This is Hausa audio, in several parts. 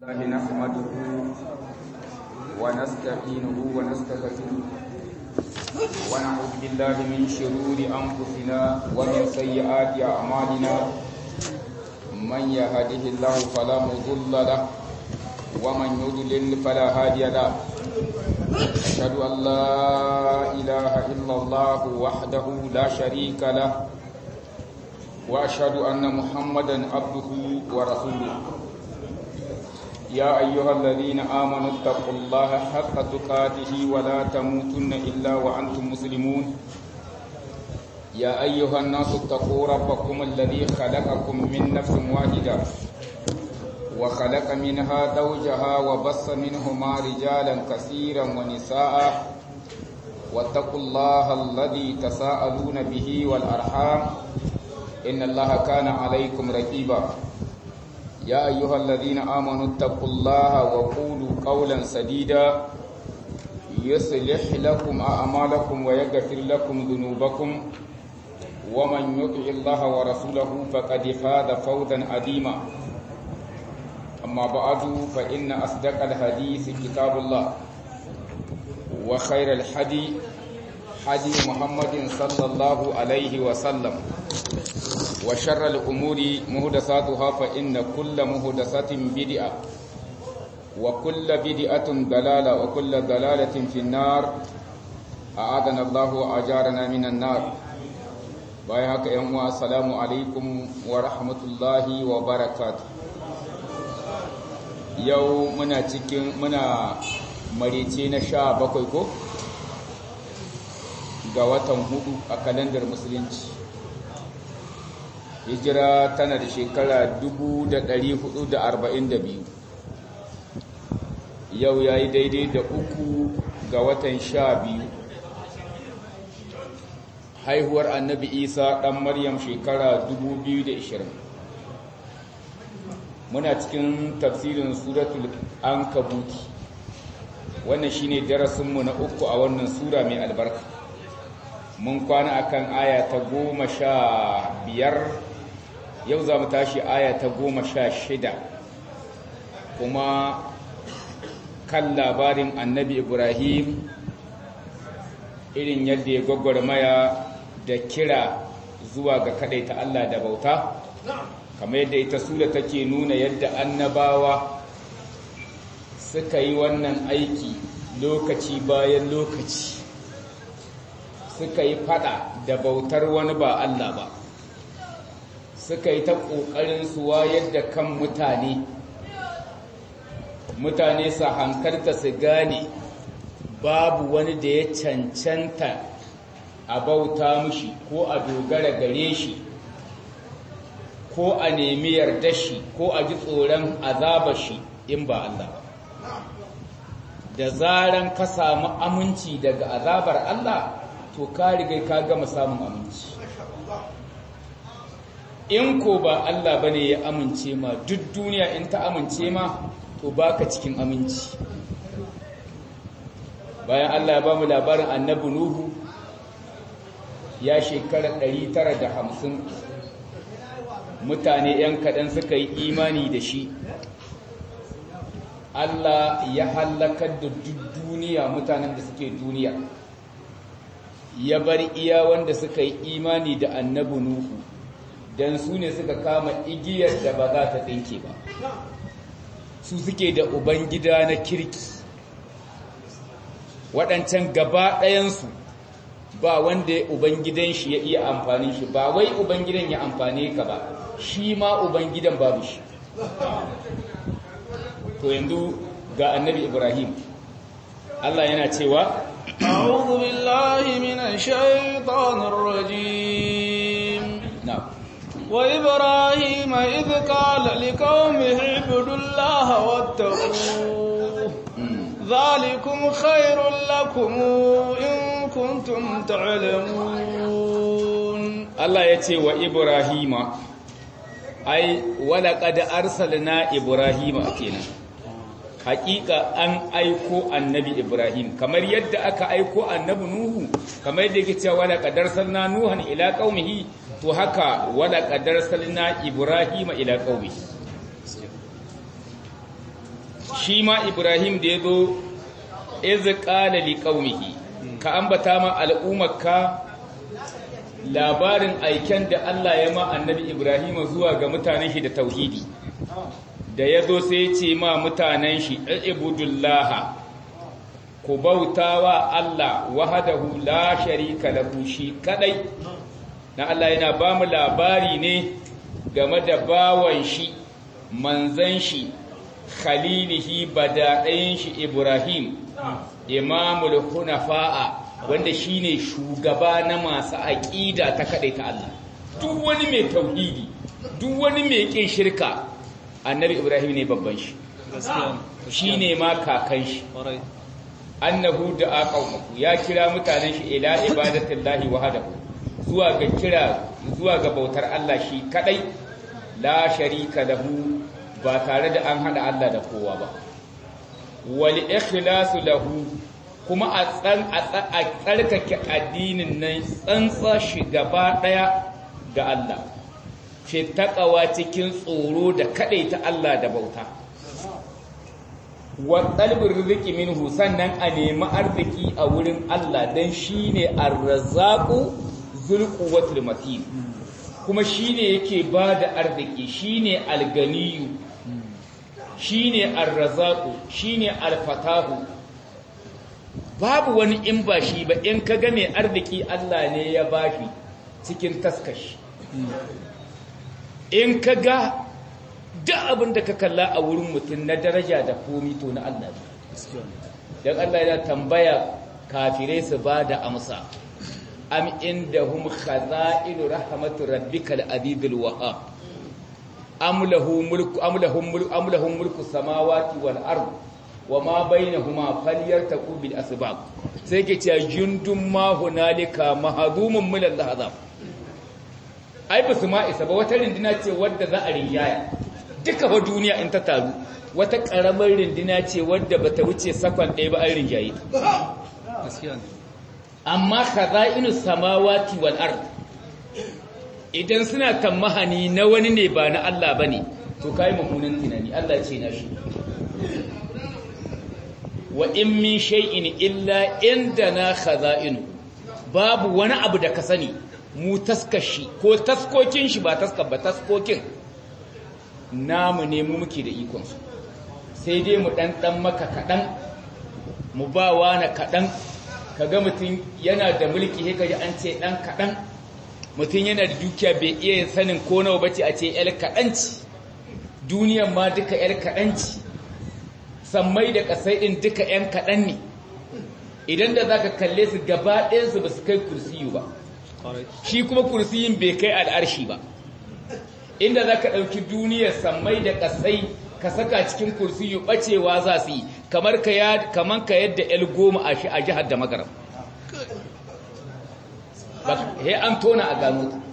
الله نحمده ونستعينه ونستغفره ونعوذ بالله من شرور أنفسنا ومن سيئات أعمالنا من يهده الله فلا مضل له ومن يضلل فلا هادي له أشهد أن لا إله إلا الله وحده لا شريك له وأشهد أن محمدا عبده ورسوله يا أيها الذين آمنوا اتقوا الله حق تقاته ولا تموتن إلا وأنتم مسلمون يا أيها الناس اتقوا ربكم الذي خلقكم من نفس واحدة وخلق منها زوجها وبص منهما رجالا كثيرا ونساء واتقوا الله الذي تساءلون به والأرحام إن الله كان عليكم رقيبا يا أيها الذين آمنوا اتقوا الله وقولوا قولا سديدا يصلح لكم أعمالكم ويغفر لكم ذنوبكم ومن يطع الله ورسوله فقد فاز فوزا عظيما أما بعد فإن أصدق الحديث كتاب الله وخير الحدي حدي محمد صلى الله عليه وسلم وشر الأمور مهدساتها فإن كل مهدسة بدعة وكل بدعة ضلالة وكل ضلالة في النار أعاذنا الله وأجارنا من النار بايعك يوم السلام عليكم ورحمة الله وبركاته yau muna cikin muna marice na sha bakwai ko ga watan hudu a kalandar musulunci hijira tana da shekara 442 yau ya yi daidai da uku ga watan sha biyu haihuwar annabi isa ɗan maryam shekara 2020 muna cikin tafsirin suratul ankabuti wannan shine darasinmu na uku a wannan sura mai albarka mun kwana akan aya ta goma sha biyar yau za mu tashi aya ta goma sha shida kuma kan labarin annabi ibrahim irin yadda ya gwagwarmaya da kira zuwa ga ta Allah da bauta kamar yadda ita sura take nuna yadda annabawa suka yi wannan aiki lokaci bayan lokaci suka yi fada da bautar wani ba Allah ba suka yi ta ƙoƙarin su wayar da kan mutane mutane su hankarta su gane babu wani da ya cancanta a bauta mushi ko a dogara gare shi ko a nemi yarda shi ko a ji tsoron azaba shi in ba Allah ba da zaran ka samu aminci daga azabar Allah to ka riga ka gama samun aminci in ko ba Allah bane ya amince ma duk duniya in ta amince ma to baka cikin aminci bayan Allah ya ba mu labarin annabi Nuhu ya shekara 950 mutane yan kaɗan suka yi imani da shi Allah ya halakar da duk duniya mutanen da suke duniya ya bar iya wanda suka yi imani da annabi Nuhu don su ne suka kama igiyar da ba za ta tsinke ba su suke da ubangida na kirki waɗancan gaba ɗayansu ba wanda ubangidan shi ya iya amfani shi ba wai ubangidan ya amfane ka ba shi ma ubangidan babu shi to yanzu ga annabi ibrahim Allah yana cewa أعوذ بالله من الشيطان الرجيم na'am وإبراهيم إذ قال لقومه اعبدوا الله واتقوه ذلكم خير لكم إن كنتم تعلمون Allah ya ce wa Ibrahima ai walaƙad arsalna Ibrahima kenan haƙiƙa an aiko annabi Ibrahim kamar yadda aka aiko annabi Nuhu kamar yadda yake cewa walaƙad arsalna Nuhan ila qaumihi to haka walaƙad arsalna Ibrahima ila qaumihi shi ma Ibrahim da ya zo iz qala liqaumihi ka ambata ma al'ummarka labarin aiken da Allah ya ma annabi Ibrahim zuwa ga mutanen shi da tauhidi da ya zo sai ce ma mutanen shi ibudullah ku bautawa Allah wahdahu la sharika lahu shi kadai na Allah yana ba mu labari ne game da bawan shi manzan shi khalilihi badaɗayin shi Ibrahim imamul hunafa'a wanda shine shugaba na masu aƙida ta kaɗai ta Allah duk wani mai tauhidi duk wani mai ƙin shirka annabi Ibrahim ne babban shi shine ma kakan shi annahu da aqawmu ya kira mutanen shi ila ibadatillahi wahdahu zuwa ga kira zuwa ga bautar Allah shi kadai la sharika lahu ba tare da an hada Allah da kowa ba wal ikhlasu lahu kuma a tsan a tsarkake addinin nan tsantsa shi gaba daya ga Allah fi taqawa cikin tsoro da ta Allah da bauta wa talbir rizqi minhu sannan a nemi arziki a wurin Allah dan shine ar-razzaqu zul quwwatul matin kuma shine yake bada arziki shine al-ganiyyu shine ar-razzaqu shine al-fatahu babu wani in ba shi ba in ka ga mai arziki Allah ne ya bashi cikin taskashi in ka ga duk abin da ka kalla a wurin mutum na daraja da komi to na Allah ne don Allah ya tambaya kafirai su ba da amsa am indahum khaza'inu rahmatu rabbikal azizul wahhab am lahu mulku am lahum mulku am lahum mulku samawati wal ard wa ma bainahuma falyartaqu bil asbab sai ke cewa jundum ma hunalika mahdumun min al-ahzab ai ba su ma isa ba wata rindina ce wadda za a rinjaya duka fa duniya in ta taru wata karamar rindina ce wadda bata wuce sakon ɗaya ba an rinjaye amma khaza'inu samawati wal ard idan suna tammahani na wani ne ba na Allah bane to kai mummunan tunani Allah ce na shi wa in min shay'in illa indana khaza'inu babu wani abu da ka sani mu taskashi ko taskokin shi ba taskar ba taskokin namu ne mu muke da ikon su sai dai mu dan dan maka kadan mu ba wani kadan kaga mutum yana da mulki sai kaji an ce dan kadan mutum yana da dukiya bai iya sanin ko nawa bace a ce yar kadanci duniyar ma duka yar kadanci sammai da kasai din duka yan kadan ne idan da zaka kalle su gaba ɗayan su ba su kai kursiyu ba shi kuma kursiyin bai kai al'arshi ba inda za ka ɗauki duniyar sammai da ƙasai ka saka cikin kursiyu ɓacewa za su yi kamar ka yadda el goma a shi a jihar da magaram he an tona a gano ta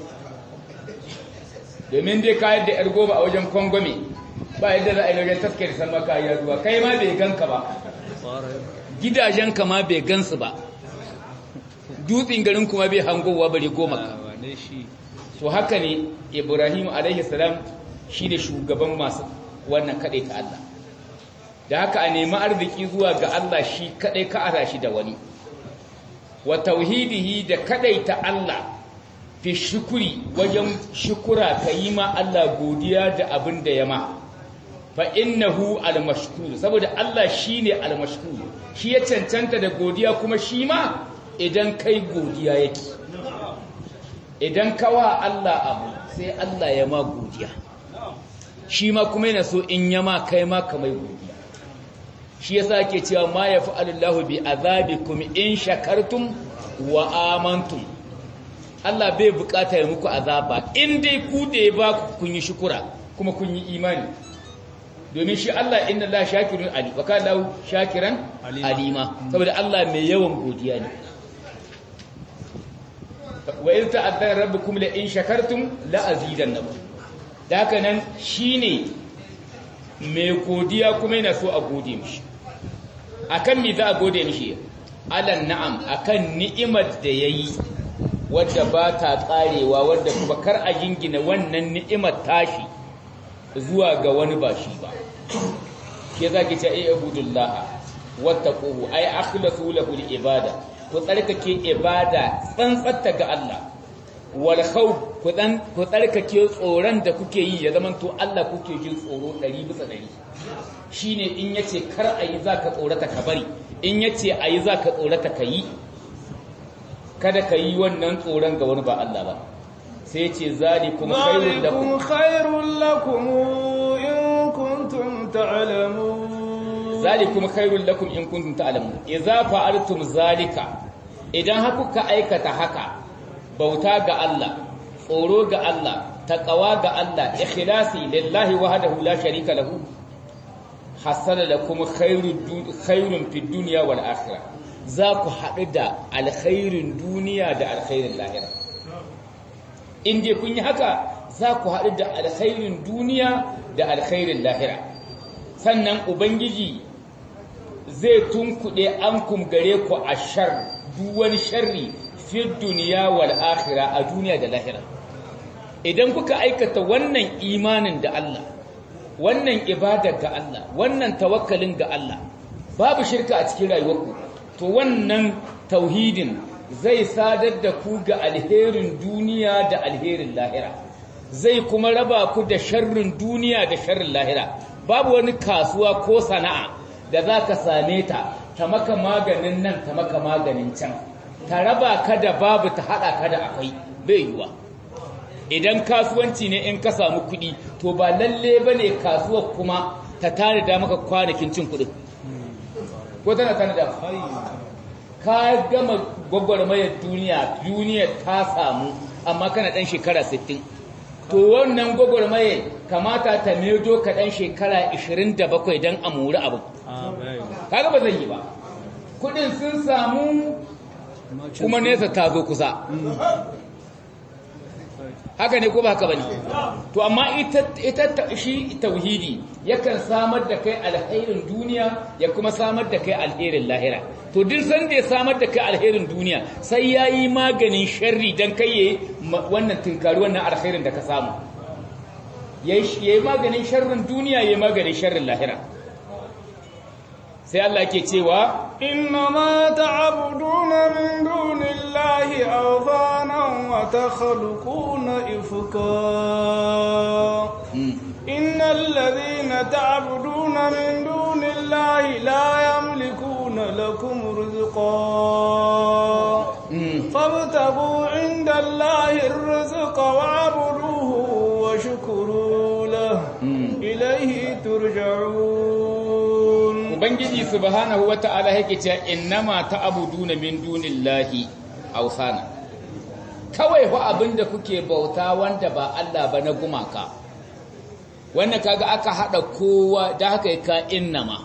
domin dai ka yadda el goma a wajen kwangwame ba yadda za a yi wajen taskar salma ka yi ruwa kai ma bai ganka ba gidajenka ma bai gansu ba dutsen garin kuma bai hangowa bari goma ka so haka ne ibrahim alaihi salam shi ne shugaban masu wannan kaɗai ta Allah da haka a nemi arziki zuwa ga Allah shi kaɗai ka ara shi da wani wa tauhidihi da kaɗai ta Allah fi shukuri wajen shukura ka yi ma Allah godiya da abin da ya ma fa innahu al-mashkur saboda Allah shine al-mashkur shi ya cancanta da godiya kuma shi ma idan kai godiya yake idan kawa Allah abu sai Allah ya ma godiya shi ma kuma yana so in yama kai ma kamai godiya shi yasa ke cewa ma yaf'alullahu bi azabikum in shakartum wa amantum Allah bai bukata ya muku azaba in dai ku da ya ba kun yi shukura kuma kun yi imani domin shi Allah inna la shakirun ali wa kana shakiran alima saboda Allah mai yawan godiya ne wa in ta'addana rabbukum la in shakartum la azidannakum da haka nan shine mai godiya kuma yana so a gode mishi akan me za a gode mishi alan na'am akan ni'imar da yayi wadda ba ta karewa wadda kuma kar a jingina wannan ni'imar tashi zuwa ga wani ba shi ba ke zaki ce ay ibudullah wattaquhu ay akhlasu lahu al-ibada ku tsarkake ibada tsantsatta ga Allah wal khawf ku dan ku tsarkake tsoron da kuke yi ya zaman to Allah kuke jin tsoro 100 bisa 100 shine in yace kar ayi zaka tsorata ka bari in yace ayi zaka tsorata ka yi kada ka yi wannan tsoron ga wani ba Allah ba sai yace zalikum khairul lakum khairul lakum in kuntum ta'lamun zalikum khairul lakum in kuntum ta'lamun idza fa'altum zalika idan haku ka aikata haka bauta ga Allah tsoro ga Allah taqwa ga Allah ikhlasi lillahi wahdahu la sharika lahu hasala lakum khairud khairun fid dunya wal akhirah za ku haɗu da alkhairin duniya da alkhairin lahira in dai kun yi haka za ku haɗu da alkhairin duniya da alkhairin lahira sannan ubangiji zai tunkuɗe an gare ku a shar duk wani sharri fi duniya wal akhira a duniya da lahira idan kuka aikata wannan imanin da Allah wannan ibada ga Allah wannan tawakkalin ga Allah babu shirka a cikin rayuwarku to wannan tauhidin zai sadar da ku ga alherin duniya da alherin lahira zai kuma raba ku da sharrin duniya da sharrin lahira babu wani kasuwa ko sana'a da za ka same ta ta maka maganin nan ta maka maganin can ta raba ka da babu ta haɗa ka da akwai bai yiwa idan kasuwanci ne in ka samu kuɗi to ba lalle ba ne kasuwar kuma ta tanada maka kwanakin cin kuɗin ko tana tanada ka gama gwagwarmayar duniya duniya ta samu amma kana ɗan shekara 60 to wannan gwagwarmaye kamata ta medo ka ɗan shekara 27 don a muri abu kaga ba zai yi ba kudin sun samu kuma nesa ta zo kusa haka ne ko ba haka ba ne to amma ita shi tauhidi yakan samar da kai alherin duniya ya kuma samar da kai alherin lahira to duk sanda ya samar da kai alherin duniya sai ya yi maganin sharri don kai ya wannan tunkari wannan alherin da ka samu ya yi maganin sharrin duniya ya yi maganin sharrin lahira sai Allah ke cewa innama ta'buduna min dunillahi awthanan wa takhluquna ifka innal ladhina ta'buduna min dunillahi la yamlikuna lakum rizqa fabtagu 'inda Allahi ar-rizqa wa'buduhu wa shukuru lahu ilayhi turja'un ubangiji subhanahu wata'ala yake cewa innama ta'buduna min dunillahi awsana kawai fa abinda kuke bauta wanda ba Allah ba na gumaka wannan kaga aka hada kowa da haka ka innama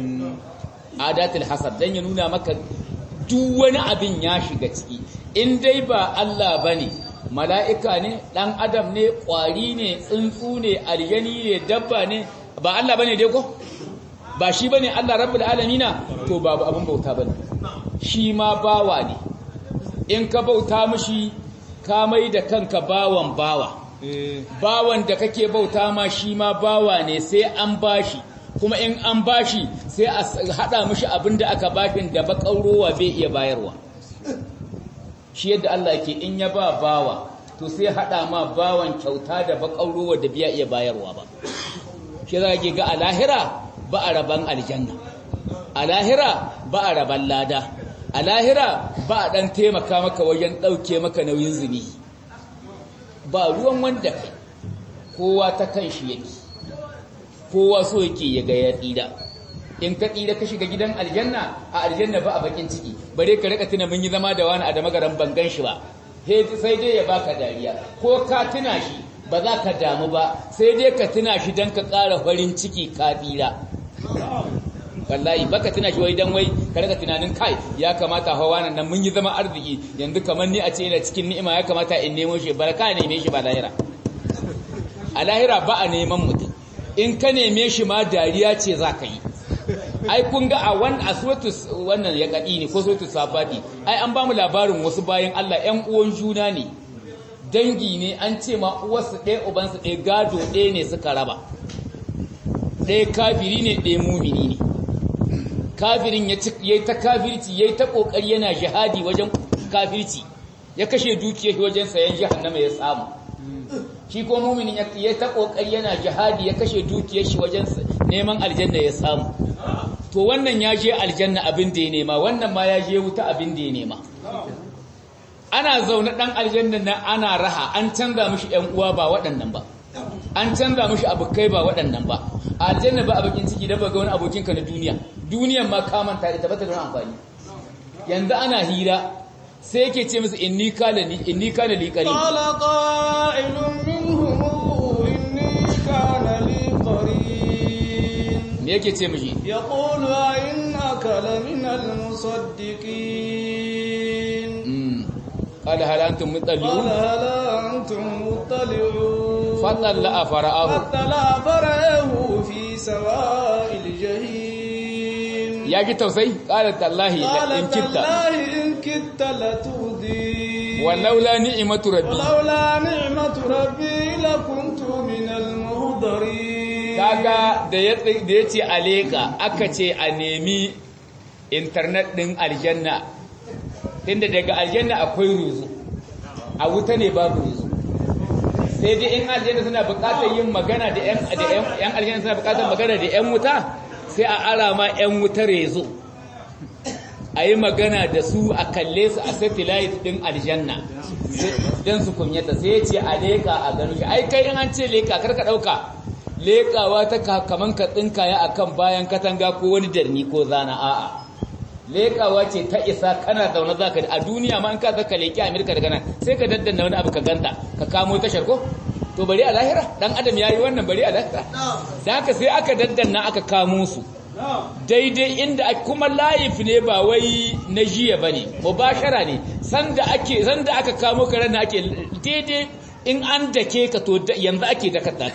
adatul hasab dan ya nuna maka duk wani abin ya shiga ciki in dai ba Allah bane mala'ika ne dan adam ne kwari ne tsuntsu ne aljani ne dabba ne ba Allah bane dai ko ba shi bane Allah rabbul alamina to babu abin bauta bane shi ma bawa ne in ka bauta mishi ka mai da kanka bawan bawa bawan da kake bauta ma shi ma bawa ne sai an bashi kuma in an bashi sai a hada mishi abin da aka bashin da bakaurowa bai iya bayarwa shi yadda Allah yake in ya ba bawa to sai hada ma bawan kyauta da bakaurowa da biya iya bayarwa ba shi za ga a lahira ba a raban aljanna a lahira ba a raban lada a lahira ba a ɗan taimaka maka wajen ɗauke maka nauyin zuni ba ruwan wanda kai kowa ta kan shi yake kowa so yake ya ga ya tsira in ka tsira ka shiga gidan aljanna a aljanna ba a bakin ciki bare ka rika tuna mun yi zama da wani a da magaran bangan shi ba sai dai ya baka dariya ko ka tuna shi ba za ka damu ba sai dai ka tuna shi don ka ƙara farin ciki ka tsira wallahi baka tuna shi wai dan wai ka rika tunanin kai ya kamata hawa nan mun yi zama arziki yanzu kamar ni a ce ina cikin ni'ima ya kamata in nemo shi barka neme shi ba lahira a lahira ba a neman mutum in ka neme shi ma dariya ce za ka yi ai kun ga a wan a wannan ya kadi ne ko suratul safati ai an ba mu labarin wasu bayan Allah ƴan uwan juna ne dangi ne an ce ma uwarsu ɗaya ubansu ɗaya gado ɗaya ne suka raba ɗaya kafiri ne ɗaya mumini ne kafirin ya yi ta kafirci ya yi ta ƙoƙari yana jihadi wajen kafirci ya kashe dukiyar wajen sayan jahannama ya samu shi ko muminin ya ta ƙoƙari yana jihadi ya kashe dukiyar shi wajen neman aljanna ya samu to wannan ya je aljanna abin da ya nema wannan ma ya je wuta abin da ya nema ana zaune ɗan aljanna na ana raha an canza mishi ‘yan uwa ba waɗannan ba an canza mishi abokai ba waɗannan ba aljanna ba abokin ciki da ba ga wani abokinka na duniya duniyan ma kamanta ita ba ta don amfani yanzu ana hira sai yake ce musu inni kana li inni kana li qarin qala qa'ilun minhum inni kana li qarin me yake ce mishi yaqulu a innaka la min al musaddiqin qala hal antum mutalli'un qala hal antum muttali'un fatalla fara'ahu fatala fara'ahu fi sawa'il jahim ya ji tausayi qala tallahi قال in kitta تالله إن كدت لتردين walaula ni'matu rabbi ولولا نعمة ربي لكنت من المهدرين kaga da ya da yace aleka aka ce a nemi internet din aljanna tunda daga aljanna akwai ruzu a wuta ne babu ruzu sai dai in aljanna suna buƙatar yin magana da yan da yan yan aljanna suna buƙatar magana da yan wuta sai a ara ma yan wuta rezo a yi magana da su a kalle su a satellite din aljanna don su kunyata sai ya ce a leƙa a gano shi ai kai in an ce leƙa karka ɗauka leƙawa ta ka- kaman ka tsinkaya a kan bayan katanga ko wani darni ko zana a'a leƙawa ce ta isa kana zaune za ka a duniya ma in ka zaka leƙi amerika daga nan sai ka daddana wani abu ka ganta ka kamo tashar ko to bari a lahira dan adam ya yi wannan bari a lahira da haka sai aka daddana aka kamo su daidai inda kuma layif ne ba wai na jiya ba ne mubashara ne sanda ake sanda aka kamo karen da ake daidai in an dake ka to yanzu ake dakata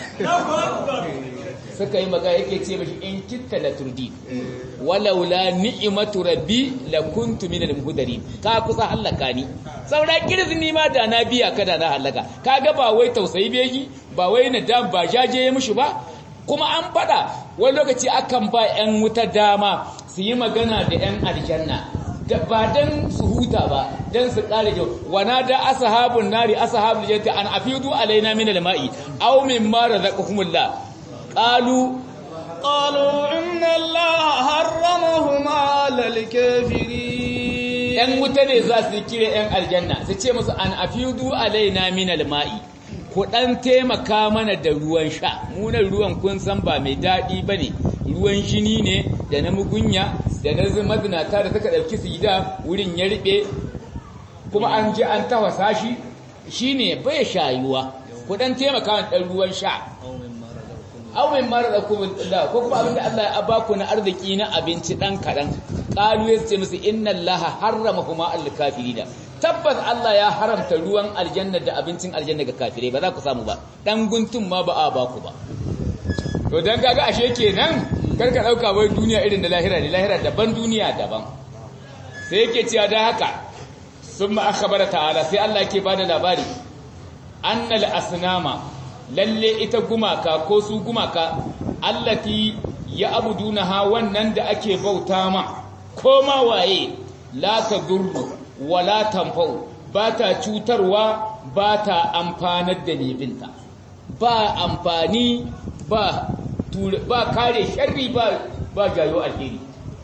suka yi maga yake ce mashi in kitta la turdi walaula ni'matu rabbi la kuntu min al muhdarin ka kusa halaka ni saura kirzini ma da na biya ka da na halaka kaga ba wai tausayi begi ba wai nadam ba jaje ya mushi ba kuma an fada wani lokaci akan ba 'yan wuta dama su yi magana da 'yan aljanna ba don su huta ba don su ƙare jau wana da asahabun nari asahabun jannati an afidu alaina min alma'i aw mimma razaqakumullah qalu قالوا إن الله حرمهما على الكافرين yan wuta ne za su kire yan aljanna su ce musu an afidu alaina min alma'i ku dan taimaka mana da ruwan sha munan ruwan kun san ba mai daɗi bane ruwan jini ne da na mugunya da na mazinata da suka ɗauki su gida wurin ya riɓe kuma an ji an tawasa shi shine bai shayuwa ku dan taimaka mana ɗan ruwan sha awin mara da kuma da ko kuma abinda Allah ya ba ku na arziki na abinci dan kadan qalu yace musu inna allaha harrama huma al kafirina tabbas Allah ya haramta ruwan aljanna da abincin aljanna ga kafirai ba za ku samu ba dan guntun ma ba a ba ku ba to dan kaga ashe kenan karka dauka wai duniya irin da lahira ne lahira daban duniya daban sai yake cewa da haka summa akhbara ta'ala sai Allah yake bada labari annal asnama lalle ita gumaka ko su gumaka allati ya abuduna ha wannan da ake bauta ma ko ma waye la tadurru wala tanfa'u ba ta cutarwa ba ta amfanar da lebinta ba amfani ba ba kare sharri ba ba jayo alheri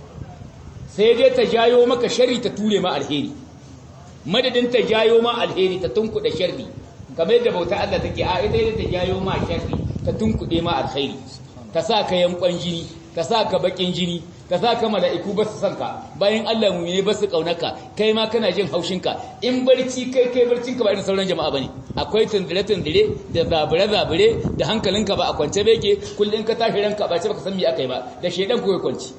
sai dai ta jayo maka sharri ta ture ma alheri madadin ta jayo ma alheri ta tunkuɗe sharri kamar yadda bauta Allah take a ita ita ta jayo ma sharri ta tunkuɗe ma alkhairi ta sa ka yankon jini ta sa ka bakin jini ta sa ka mala'iku ba su san ka bayan Allah mu ne ba su kaunaka kai ma kana jin haushin ka in barci kai kai barcin ka ba irin sauran jama'a bane akwai tundire tundire da zabure zabure da hankalinka ba a kwance beke kullun ka tashi ranka ba ce baka san me aka yi ba da shedan ko ya kwanci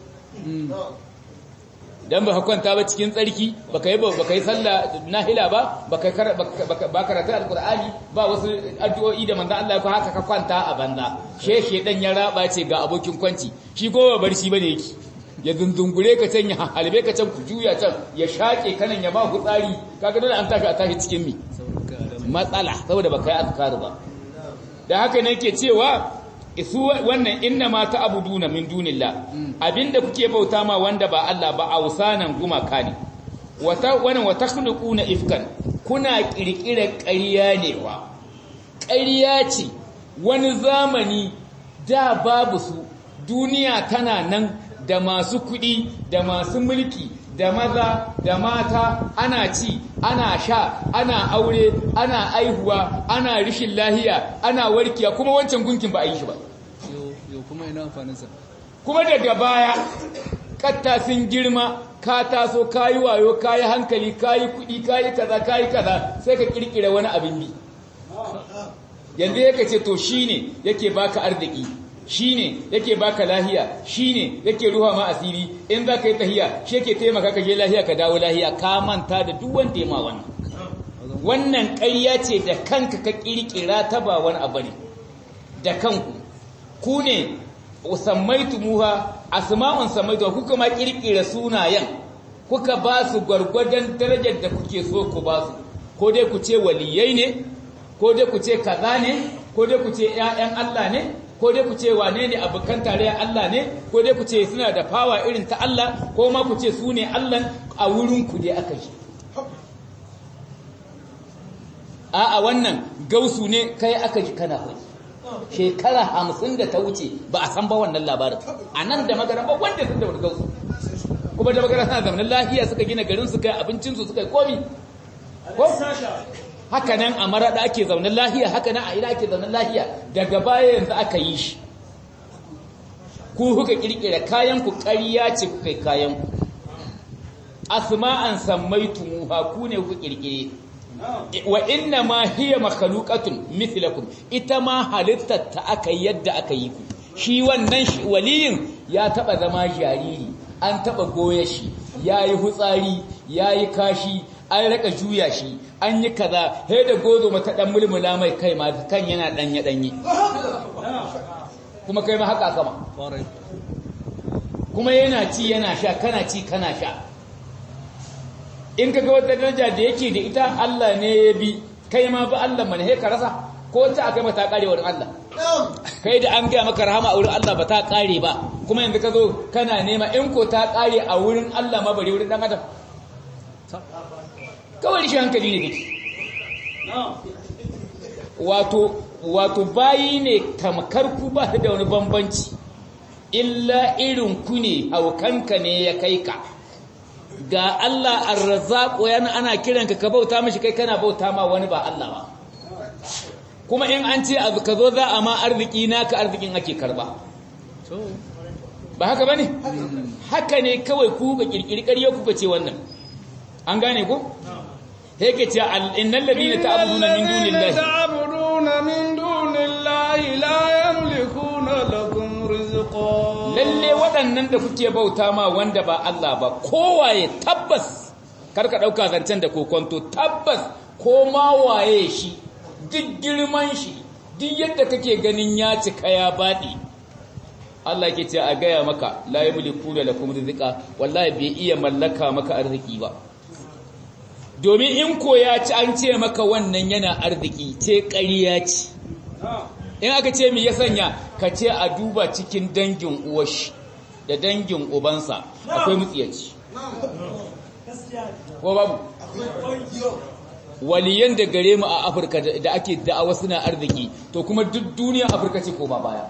dan ba kwanta ba cikin tsarki baka yi baka yi sallah nahila ba baka ba karatu alqur'ani ba wasu addu'o'i da manzo Allah ko haka ka kwanta a banza sheshe dan ya raba ce ga abokin kwanci shi ko ba barci bane yake ya dundungure ka can ya halbe ka can ku juya can ya shake kanan ya ba ku tsari kaga dole an tashi a tashi cikin mi matsala saboda baka yi azkar ba dan haka ne yake cewa su wannan inna ma ta'buduna min dunillah abinda kuke bauta ma wanda ba Allah ba ausanan gumaka ne wata wannan wa takhluquna ifkan kuna kirkira ƙarya ne wa ƙarya ce wani zamani da babu su duniya tana nan da masu kuɗi da masu mulki da maza da mata ana ci ana sha ana aure ana aihuwa ana rishin lahiya ana warkiya kuma wancan gunkin ba a yi shi ba yau kuma ina amfaninsa kuma daga baya katta sun girma ka taso kayi wayo kayi hankali kayi kuɗi kayi kaza kayi kaza sai ka kirkira wani abin bi yanzu yake ce to shine yake baka arziki shine yake baka lahiya shine yake ruha ma asiri in za ka yi tahiya shi yake taimaka ka je lahiya ka dawo lahiya ka manta da duk wanda ya ma wannan wannan ƙarya ce da kanka ka kirkira ta ba wani abu ne da kanku ku ne sammaitumuha asma'un sammaitu kuka ma kirkira sunayen kuka ba su gwargwadon darajar da kuke so ku ba su ko dai ku ce waliyai ne ko dai ku ce kaza ne ko dai ku ce ƴaƴan Allah ne ko dai ku ce wane ne abokan tarayyar Allah ne ko dai ku ce suna da fawa irin ta Allah ko ma ku ce su ne Allah a wurin ku dai aka shi a'a wannan gausu ne kai aka ji kana kai shekara hamsin da ta wuce ba a san ba wannan labarin a nan da magana ba wanda sun da wani gausu kuma da magana suna zamanin lahiya suka gina garin su kai abincinsu suka yi komi ko haka nan a maraɗa ake zaunin lahiya haka nan a ina ake zaunin lahiya daga baya yanzu aka yi shi ku kuka kirkira kayan ku ƙarya ce ku kai kayan ku asma'an sammaitumuha ku ne kuka kirkire wa inna ma hiya makhluqatun mithlakum ita ma halittar ta aka yadda aka yi ku shi wannan waliyin ya taba zama jariri an taba goye shi yayi hutsari yayi kashi an raka juya shi an yi kaza he da gozo mata dan mulmula mai kai ma kan yana danye danye kuma kai ma haka kama kuma yana ci yana sha kana ci kana sha in kaga wata daraja da yake da ita Allah ne ya bi kai ma ba Allah mana he ka rasa ko ta akai mata kare wurin Allah kai da an ga maka rahama a wurin Allah ba ta kare ba kuma yanzu ka zo kana nema in ko ta kare a wurin Allah ma bare wurin dan adam kawai shi hankali ne kake wato wato bayi ne tamkar ku ba da wani bambanci illa irin ku ne haukanka ne ya kai ka ga Allah ar-razzaq yana ana kiranka ka bauta mishi kai kana bauta ma wani ba Allah ba kuma in an ce abu ka zo za a ma arziki naka arzikin ake karba ba haka bane haka ne kawai ku ga kirkiri ƙarya ku ce wannan an gane ku yake ce innal ladina ta'buduna min dunillahi ta'buduna min dunillahi la yamlikuna lakum rizqa lalle waɗannan da kuke bauta ma wanda ba Allah ba kowaye tabbas karka ɗauka zancen da kokonto tabbas ko ma waye shi duk girman shi duk yadda kake ganin ya cika ya baɗi Allah ke ce a gaya maka la yamliku da lakum rizqa wallahi bai iya mallaka maka arziki ba domin in ko ya ci an ce maka wannan yana arziki ce ƙarya ce in aka ce mi ya sanya ka ce a duba cikin dangin uwashi da dangin ubansa akwai mutsiyaci ko babu waliyan da gare mu a afirka da ake da'awa suna arziki to kuma duk duniya afirka ce ko ba baya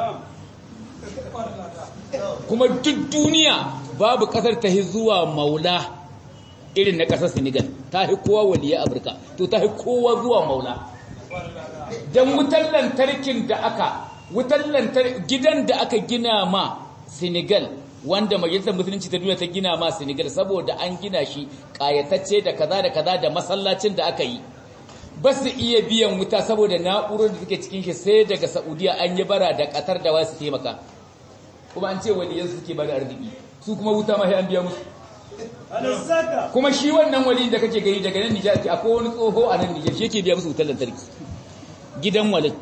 kuma duk duniya babu kasar ta zuwa maula irin na kasar senegal ta fi kowa waliyan afirka to ta fi kowa zuwa maula don wutar lantarkin da aka wutar lantarki gidan da aka gina ma Senegal wanda majalisar musulunci ta duniya ta gina ma Senegal saboda an gina shi kayatacce da kaza da kaza da masallacin da aka yi ba su iya biyan wuta saboda na'urar da suke cikin shi sai daga Saudiya an yi bara da Qatar da wasu taimaka kuma an ce waliyan su suke bada arziki su kuma wuta ma sai an biya musu kuma shi wannan waliyin da kake gani daga nan Nijar akwai wani tsoho a nan Nijar shi yake biya musu wutar lantarki gidan walin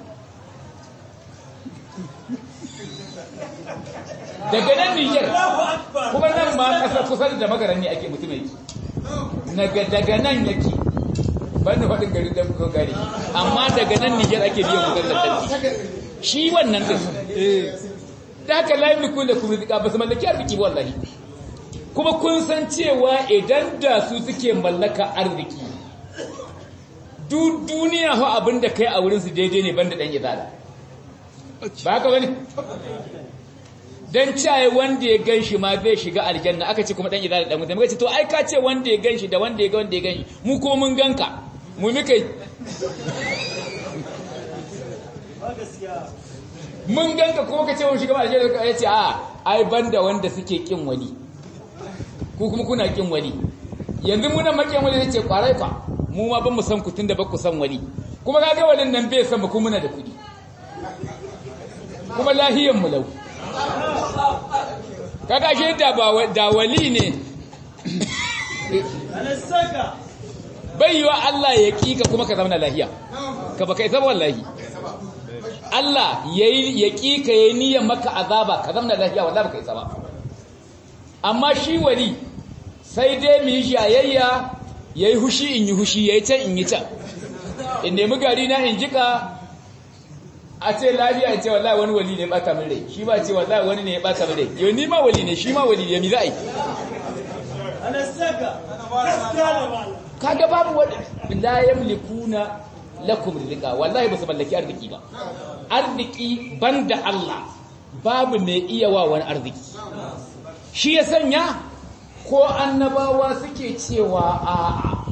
daga nan Nijar kuma nan ma kasar kusa da magaran ne ake mutum yake daga nan yake ban da faɗin gari da kuka gari amma daga nan Nijar ake biyan wutar lantarki shi wannan din eh da haka la yamliku lakum rizqa ba su mallaki arziki ba wallahi kuma kun san cewa idan da su suke mallaka arziki duk duniya ho abinda kai a wurin su daidai ne banda dan izala ba haka bane dan caye wanda ya ganshi ma zai shiga aljanna aka ce kuma dan izala dan mutum ce to ai ka ce wanda ya ganshi da wanda ya ga wanda ya ganshi mu ko mun ganka mu muka yi mun ganka kuma ka ce mun shiga aljanna ya ce a ai banda wanda suke kin wani ku kuma kuna kin wani yanzu muna makiyan wani zai ce kwarai fa mu ma ban mu san ku tunda ba ku san wani kuma kaga wannan nan bai san mu kuma muna da kudi kuma lahiyan mu lau kaga shi da ba da wali ne bai yiwa Allah ya kika kuma ka zama lahiya ka baka isa wallahi Allah yayi ya kika yayi niyyar maka azaba ka zama lahiya wallahi baka isa ba amma shi wali sai dai mu yi shayayya yayi hushi in yi hushi yayi can in yi can in nemi gari na in jika a ce lafiya in ce wallahi wani wali ne ya bata min rai shi ba ce wallahi wani ne ya bata min rai yau ni ma wali ne shi ma wali ne mi za a yi kaga babu wani la yamlikuna lakum rizqa wallahi ba su mallaki arziki ba arziki banda Allah babu mai iya wa wani arziki shi ya sanya ko annabawa suke cewa a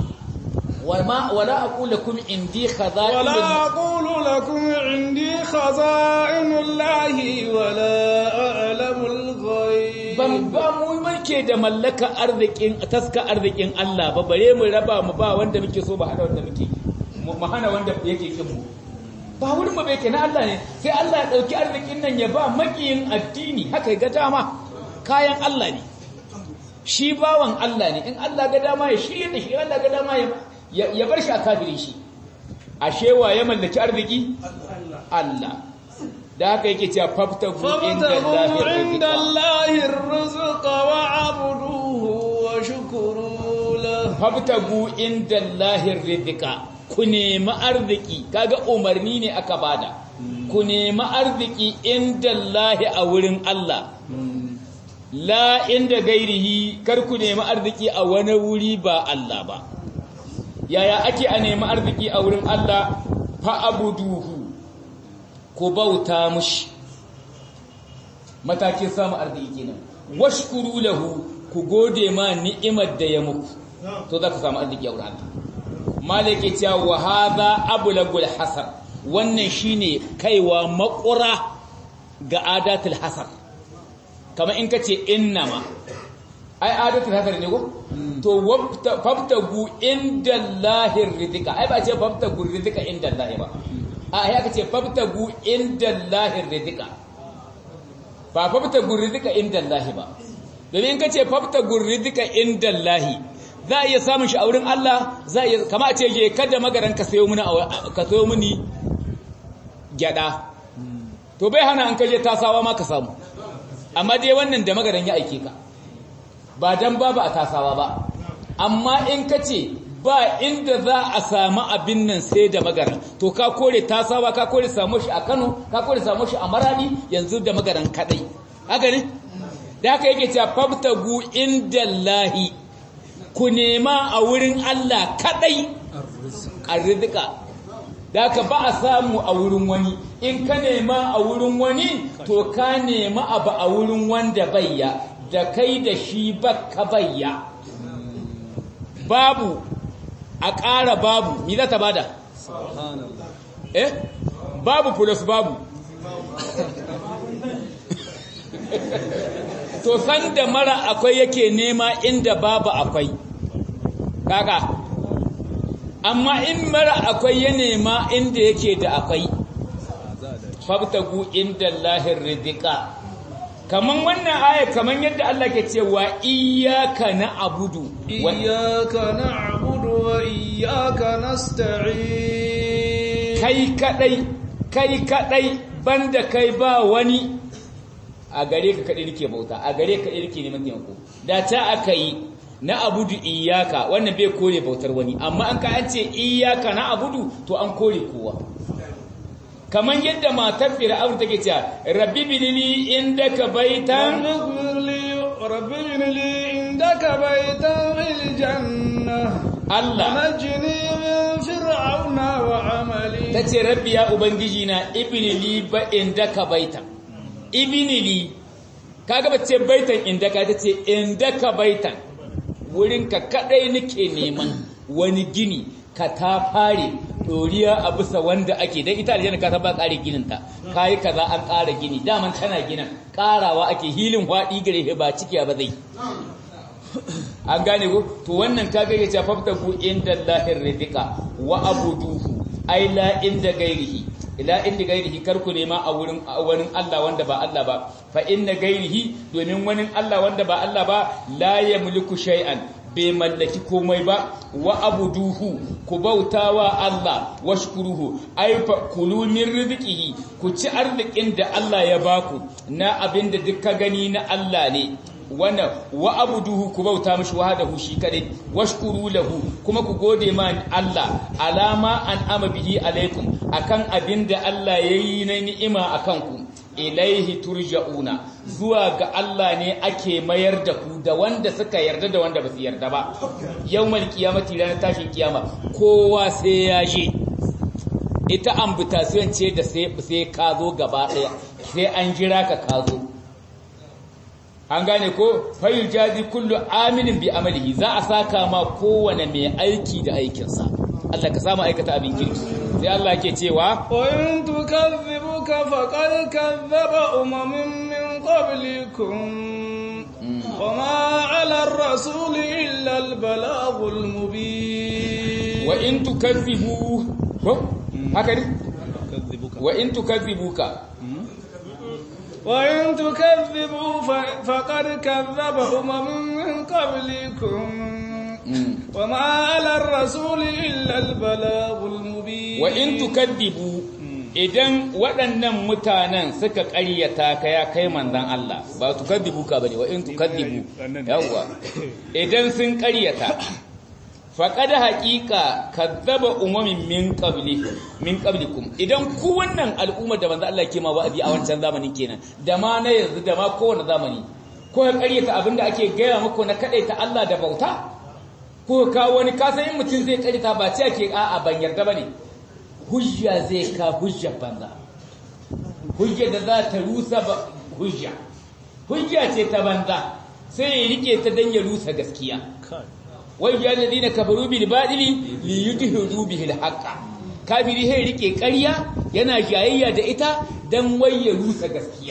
wama wala aqulu lakum indi khaza'in ولا أقول لكم عندي خزائن الله ولا أعلم الغيب ban ba mu muke da mallaka arzikin taska arzikin Allah ba bare mu raba mu ba wanda muke so ba hana wanda muke mu hana wanda yake kin mu ba wurin mu bai na Allah ne sai Allah ya dauki arzikin nan ya ba makiyin addini haka ga dama kayan Allah ne shi bawan Allah ne in Allah ga dama ya shirye da shi Allah ga dama ya ya bar shi a kafirin shi ashe wa ya mallaki arziki Allah da haka yake cewa faftagu inda فابتغوا عند Allah الله الرزق وعبدوه وشكروا له fabtagu inda lahir rizqa ku nemi arziki kaga umarni ne aka bada ku nemi arziki inda lahi a wurin Allah la inda gairihi kar ku nemi arziki a wani wuri ba Allah ba yaya ake a nemi arziki a wurin Allah fa abuduhu ku bauta mushi matakin samu arziki kenan washkuru lahu ku gode ma ni'imar da ya muku to za ku samu arziki a wurin Allah malike cewa wa hadha ablagul hasar wannan shine kaiwa makura ga adatul hasar kamar in kace innama ai adatul hasar ne ko to fabtagu indallahi rizqa ai ba ce fabtagu rizqa indallahi ba a ya kace fabtagu indallahi rizqa ba fabtagu rizqa indallahi ba domin kace fabtagu rizqa indallahi za a iya samun shi a wurin Allah za a iya kama a ce je kada magaran ka sayo mini ka sayo mini gyada to bai hana an kaje tasawa ma ka samu amma dai wannan da magaran ya aike ka ba dan babu a tasawa ba amma in ka ce ba inda za a samu abin nan sai da magaran to ka kore tasawa ka kore samu shi a Kano ka kore samu shi a Maradi yanzu da magaran kadai haka ne da haka yake cewa fabtagu indallahi ku nema a wurin Allah kadai arzika da ka ba a samu a wurin wani in ka nema a wurin wani to ka nema abu a wurin wanda bayya da kai da shi baka bayya babu a ƙara babu ni za ta bada eh babu plus babu to san da mara akwai yake nema inda babu akwai kaka amma in mara akwai ya nema inda yake da akwai fabtagu inda lahir rizqa kaman wannan aya kaman yadda Allah ke cewa iyyaka na'budu wa iyyaka na'budu wa iyyaka nasta'in kai kadai kai kadai banda kai ba wani a gare ka kaɗai rike bauta a gare ka kaɗai rike neman taimako da ta aka yi na abudu iyaka wannan bai kore bautar wani amma an ka an ce iyaka na abudu to an kore kowa kaman yadda matar fir'aun take cewa rabbi binili indaka baitan رب ابن لي عندك بيتا في الجنة Allah ونجني من فرعون وعملي ta ce rabbi ya ubangiji na ibnili ba indaka baitan ibnili kaga ba ce baitan indaka ta ce indaka baitan wurinka kadai nake neman wani gini ka ta fare doriya a bisa wanda ake dan ita aljanna ka ta ba kare ginin ta kai kaza an kara gini daman tana ginin karawa ake hilin hwadi gare ba cikiya ba zai an gane ko to wannan kaga ya ce faftaku inda lahir rizqa wa abuduhu ai la inda gairihi ila inda gairihi kar ku nema a wurin a wurin Allah wanda ba Allah ba fa inna gairihi domin wani Allah wanda ba Allah ba la yamliku shay'an bai mallaki komai ba wa abuduhu ku bautawa Allah washkuruhu ai fa kulu min rizqihi ku ci arzikin da Allah ya baku na abinda duk ka gani na Allah ne wannan wa abuduhu ku bauta mishi wahdahu shi kadai washkuru lahu kuma ku gode ma Allah alama an ama bihi alaikum akan abinda Allah yayi na ni'ima akan ku ilaihi turja'una zuwa ga Allah ne ake mayar da ku da wanda suka yarda da wanda ba su yarda ba yawmal qiyamati ranar tashin kiyama kowa sai ya je ita ambitation ce da sai sai ka zo gaba daya sai an jira ka ka zo an gane ko fayu jazi kullu aminin bi amalihi za a saka ma kowane mai aiki da aikinsa Allah ka samu aikata abin kirki sai Allah ke cewa وإن تكذبوك فقد كذب أمم من قبلكم وما على الرسول إلا البلاغ المبين wa in tukazzibu ko haka ne wa in tukazzibuka وإن تكذبوا ف- فقد كذب أمم من قبلكم وما على الرسول إلا البلاغ المبين wa in tukaddibu idan waɗannan mutanen suka ƙaryata ka ya kai manzon Allah ba tukaddibu ka bane wa in tukaddibu yawa idan sun ƙaryata faqad haqiqa kadzaba umamin min qabli min qablikum idan ku wannan al'umma da manzon Allah ke ma wa'azi a wancan zamanin kenan da ma na yanzu da ma kowane zamani ko ka ƙaryata abinda ake gaya muku na kadaita Allah da bauta ko ka wani kasan in mutum zai ƙaryata ba ce ake a'a ban yarda bane hujja zai ka hujja banza hujja da za ta rusa ba hujja hujja ce ta banza sai ya rike ta dan ya rusa gaskiya wai ya ladina kafaru bil badili li yudhiru bihi al haqa kafiri sai rike ƙarya yana jayayya da ita dan wai ya rusa gaskiya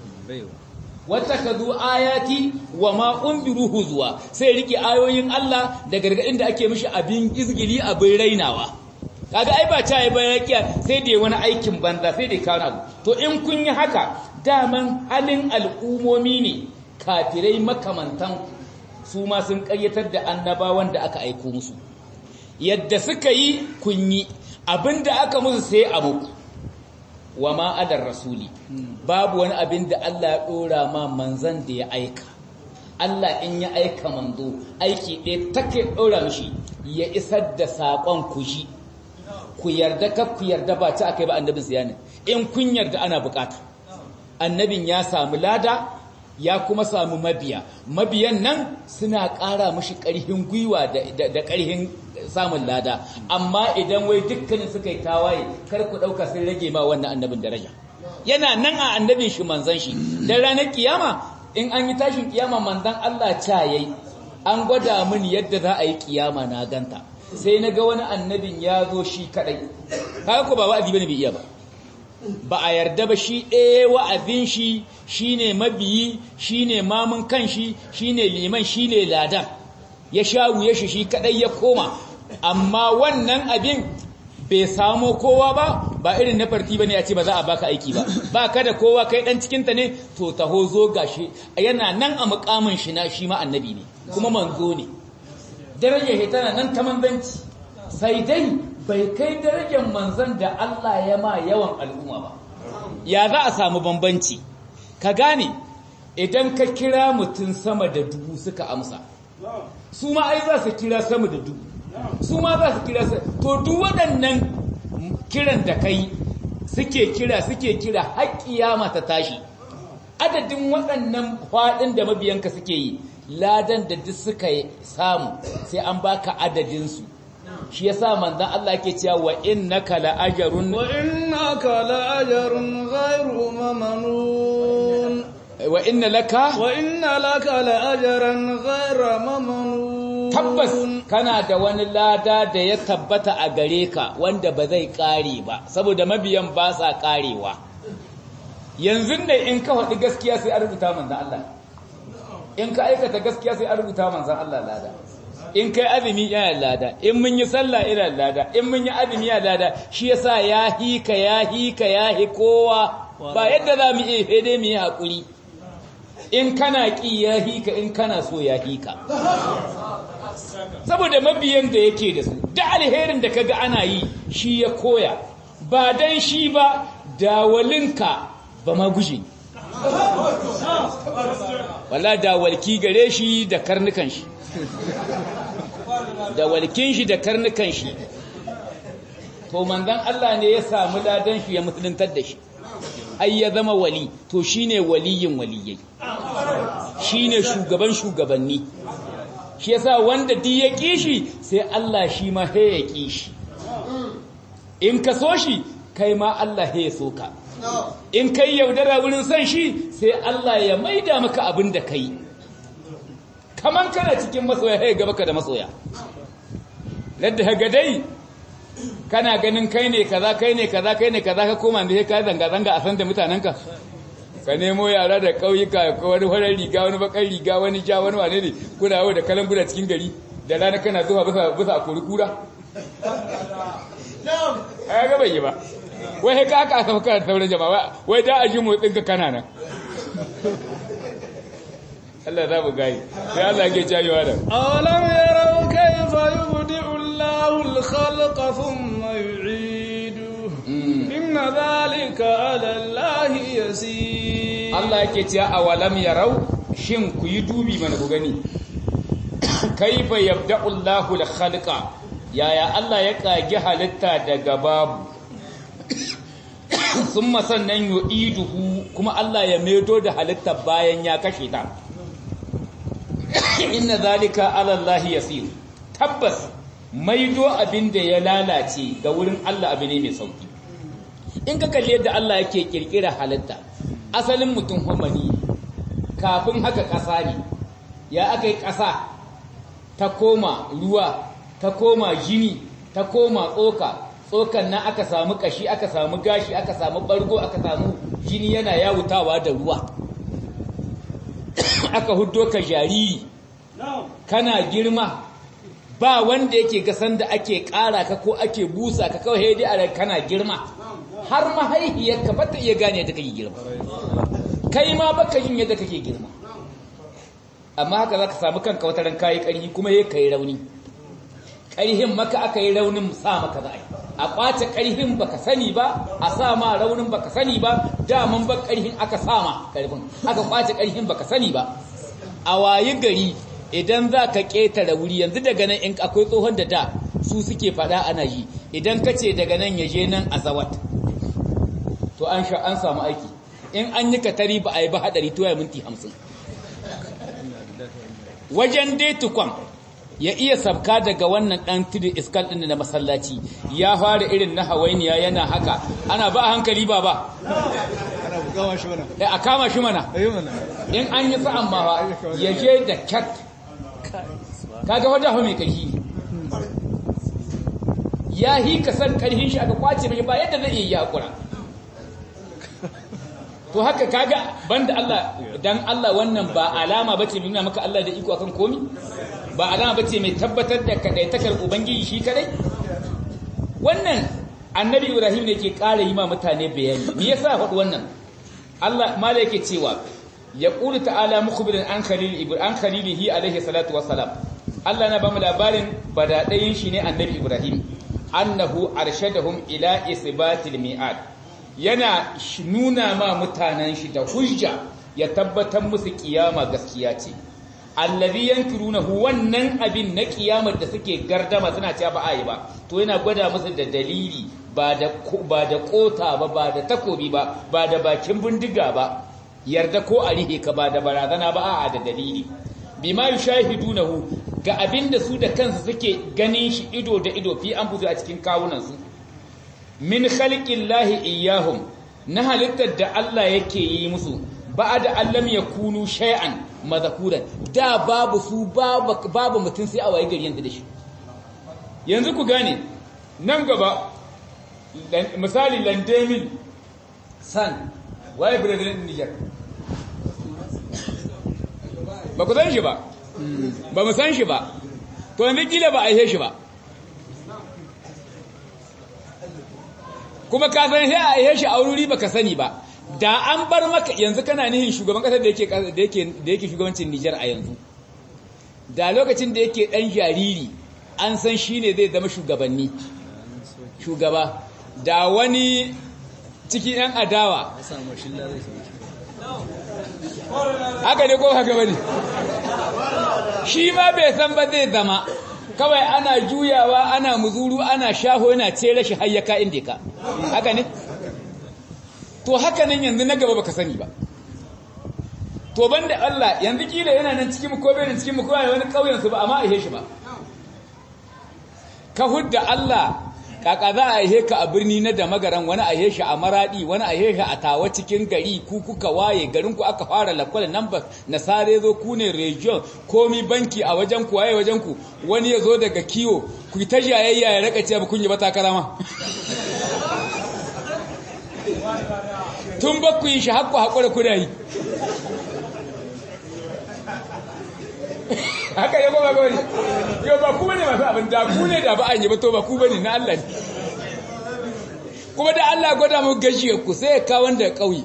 watakazu ayati wa ma unbiru huzwa sai rike ayoyin Allah da gargadin da ake mishi abin izgili abin rainawa kaga ai ba ta yi ba yakiya sai da wani aikin banza sai da kawo abu to in kun yi haka daman halin al'umomi ne kafirai makamantan su ma sun ƙaryatar da annabawan da aka aiko musu yadda suka yi kun yi abinda aka musu sai a muku wa ma adar rasuli babu wani abin da Allah ya dora ma manzan da ya aika Allah in ya aika manzo aiki ɗaya take dora mishi ya isar da saƙon ku shi ku yarda ka ku yarda ba ta akai ba annabin siyanin in kun yarda ana bukata annabin ya samu lada ya kuma samu mabiya mabiyan nan suna ƙara mashi ƙarfin gwiwa da ƙarfin samun lada amma idan wai dukkanin suka yi tawaye kar ku ɗauka sun rage ma wannan annabin daraja yana nan a annabin shi manzan shi dan ranar kiyama in an yi tashin kiyama manzan Allah ca yayi an gwada mini yadda za a yi kiyama na ganta sai na ga wani annabin ya zo shi kadai kaga ko ba wa'azi bane bai iya ba ba a yarda ba shi ɗaya wa'azin shi shine mabiyi shine mamun kanshi shine liman shine ladan ya sha wuya shi shi kadai ya koma amma wannan abin bai samo kowa ba ba irin na farti bane ya ce ba za a baka aiki ba ba ka da kowa kai dan cikin ta ne to taho zo gashi yana nan a mukamin shi na shi ma annabi ne kuma manzo ne darajar shi tana nan ta manzanci sai dai bai kai darajar manzan da Allah ya ma yawan al'umma ba ya za a samu bambanci ka gane idan ka kira mutum sama da dubu suka amsa su ma ai za su kira sama da dubu su ma za su kira to duk waɗannan kiran da kai suke kira suke kira har kiyama ta tashi adadin waɗannan faɗin da mabiyanka suke yi ladan da duk suka samu sai an baka adadinsu shi yasa manzon Allah ke cewa wa innaka la'ajrun wa innaka la'ajrun ghayru mamnun wa inna laka wa inna laka la'ajran ghayra mamnun tabbas kana da wani lada da ya tabbata a gare ka wanda ba zai kare ba saboda mabiyan ba sa karewa yanzu ne in ka faɗi gaskiya sai a rubuta manzon Allah in ka aikata gaskiya sai a rubuta manzon Allah lada in kai azumi yana lada in mun yi sallah ina lada in mun yi azumi yana lada shi yasa ya hika ya hika ya hi kowa ba yadda za mu iya fede mu yi hakuri in kana ki ya hika in kana so ya hika saboda mabiyan da yake da su da alherin da kaga ana yi shi ya koya ba dan shi ba dawalinka ba ma guje wala dawalki gare shi da karnukan shi da walkin shi da karnukan shi to manzon Allah ne ya samu ladan shi ya musuluntar da shi ai ya zama wali to shine waliyin waliyai shine shugaban shugabanni shi yasa wanda duk ya kishi sai Allah shi ma he ya kishi in ka so shi kai ma Allah he ya so ka in kai yaudara wurin san shi sai Allah ya maida maka abin da kai kaman kana cikin masoya sai gaba ka da masoya ladda haga dai kana ganin kai ne kaza kai ne kaza kai ne kaza ka koma da ka zanga zanga a san da mutanenka ka nemo yara da kauyuka ko wani farar riga wani bakar riga wani ja wani wane ne kuna yawo da kalan bura cikin gari da rana kana zuwa bisa bisa a kuri kura ai ga bai yi ba wai ka aka aka kana sauran jama'a wai da aji motsin ka kana nan Allah za mu gani sai Allah ke jayewa da awalam yarau kayfa yubdi'u Allahu al-khalqa thumma yu'idu inna dhalika 'ala Allahi yasir Allah yake cewa awalam yarau shin ku yi dubi mana ku gani kayfa yabda'u Allahu al-khalqa yaya Allah ya kage halitta daga babu summa sannan yu'iduhu kuma Allah ya medo da halitta bayan ya kashe ta inna zalika ala Allah yasir tabbas maido abin da ya lalace ga wurin Allah abu ne mai sauki in ka kalli yadda Allah yake kirkira halitta asalin mutum homani kafin haka ƙasa ne ya aka yi ƙasa ta koma ruwa ta koma jini ta koma tsoka tsokan nan aka samu kashi aka samu gashi aka samu bargo aka samu jini yana yawutawa da ruwa aka huddo ka jariri kana girma ba wanda yake gasan da ake ƙara ka ko ake busa ka kawai dai a kana girma har mahaihiyarka ba ta iya gane yadda kake girma kai ma baka yin yadda kake girma amma haka za ka samu kanka wata ran kayi ƙarfi kuma ya kai rauni ƙarhin maka aka yi raunin sa maka za a yi a ƙwace ƙarhin baka sani ba a sa ma raunin baka sani ba daman ba ƙarhin aka sa ma ƙarfin aka ƙwace ƙarhin baka sani ba a wayi gari idan za ka ƙetare wuri yanzu daga nan in akwai tsohon da da su suke faɗa ana ji idan ka ce daga nan ya je nan a zawat to an sha an samu aiki in an yi katari ba a yi ba haɗari to ya minti hamsin wajen dai tukwan ya iya sabka daga wannan ɗan tudu iskal ɗin da masallaci ya fara irin na hawainiya yana haka ana ba a hankali ba ba a kama shi mana in an yi sa'an ma ya je da cat kaga wadda hau mai ƙarfi ya hi ka san ƙarfin shi aka kwace mai ba yadda zai iya yi haƙura to haka kaga banda Allah dan Allah wannan ba alama bace mai nuna maka Allah da iko akan komi ba alama bace mai tabbatar da kadaitakar ubangiji shi kadai wannan annabi Ibrahim ne ke ƙara yi ma mutane bayani me yasa faɗi wannan Allah mala yake cewa yaqulu ta'ala mukhbiran an khalil ibrahim an khalilihi alaihi salatu wassalam Allah na ba mu labarin badadayin shi ne annabi Ibrahim annahu arshadahum ila isbatil mi'ad yana nuna ma mutanen shi da hujja ya tabbatar musu kiyama gaskiya ce allazi yankirunahu wannan abin na kiyamar da suke gardama suna cewa ba a yi ba to yana gwada musu da dalili ba da ba da kota ba ba da takobi ba ba da bakin bindiga ba yarda ko a rihe ka ba da barazana ba a'a da dalili bima yushahidunahu ga abinda su da kansu suke ganin shi ido da ido fi an buzu a cikin kawunan su min khalqillahi iyyahum na halittar da Allah yake yi musu ba'da allam yakunu shay'an madhakuran da babu su babu babu mutun sai a waye gari yanzu da shi yanzu ku gane nan gaba misali landemil san waye president Niger ba ku san shi ba ba mu san shi ba to yanzu kila ba a yi shi ba kuma ka san sai a yi shi a wuri ba ka sani ba da an bar maka yanzu kana nihin shugaban kasar da yake da yake da yake shugabancin Niger a yanzu da lokacin da yake dan jariri an san shine zai zama shugabanni shugaba da wani cikin yan adawa haka ne ko haka bane shi ma bai san ba zai zama kawai ana juyawa ana muzuru ana shaho yana cere shi hayyaka inda ka haka ne to haka nan yanzu na gaba baka sani ba to banda Allah yanzu kila yana nan cikin ko bai nan cikin mu ko wani kauyen su ba amma a shi ba ka hudda Allah kaka za a ihe ka a birni na da magaran wani a shi a maradi wani a shi a tawa cikin gari ku kuka waye garin ku aka fara lakwal number na sare zo ku ne region komi banki a wajen ku waye wajen ku wani ya zo daga kiwo ku ta jayayya ya raka ce ba kun yi ba takarama tun ba ku yi shi hakku hakura ku da yi haka ya goma gori yau ba ku bane masu abin da ku ne da ba an yi ba to ba ku bane na Allah ne kuma da Allah gwada mu gajiyar ku sai ya kawo da kauye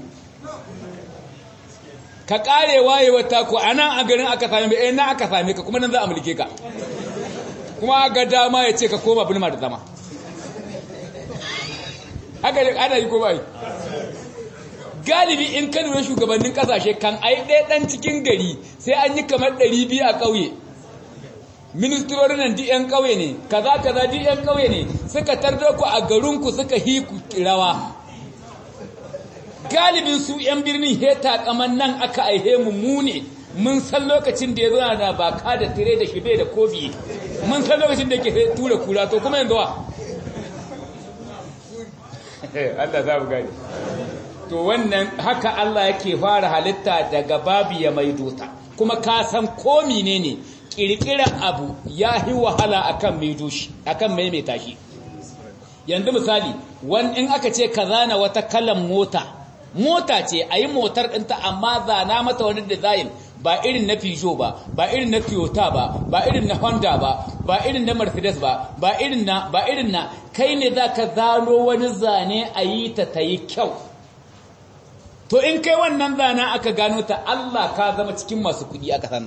ka kare wayewa ta ku anan a garin aka same eh na aka same ka kuma nan za a mulke ka kuma ga dama ya ce ka koma bulma da zama haka ana yi ko bai galibi in kan shugabannin kasashe kan ai ɗaya ɗan cikin gari sai an yi kamar ɗari biyu a ƙauye ministrorin nan duk 'yan ƙauye ne kaza kaza duk 'yan ƙauye ne suka tardo ku a garinku suka hi ku rawa galibin su 'yan birnin heta kaman nan aka aihe mu mu ne mun san lokacin da ya zo na baka da tire da shibe da kofi mun san lokacin da yake tura kura to kuma yanzu wa Allah za mu gani to wannan haka Allah yake fara halitta daga babu ya maido ta kuma ka san ko menene kirkiran abu ya yi wahala akan maido shi akan maimaita shi yanzu misali wani in aka ce ka zana wata kalan mota mota ce a yi motar ɗinta amma zana mata wani design ba irin na Peugeot ba ba irin na Toyota ba ba irin na Honda ba ba irin na Mercedes ba ba irin na ba irin na kai ne zaka zano wani zane a yi ta ta yi kyau to in kai wannan zana aka gano ta Allah ka zama cikin masu kudi aka sanna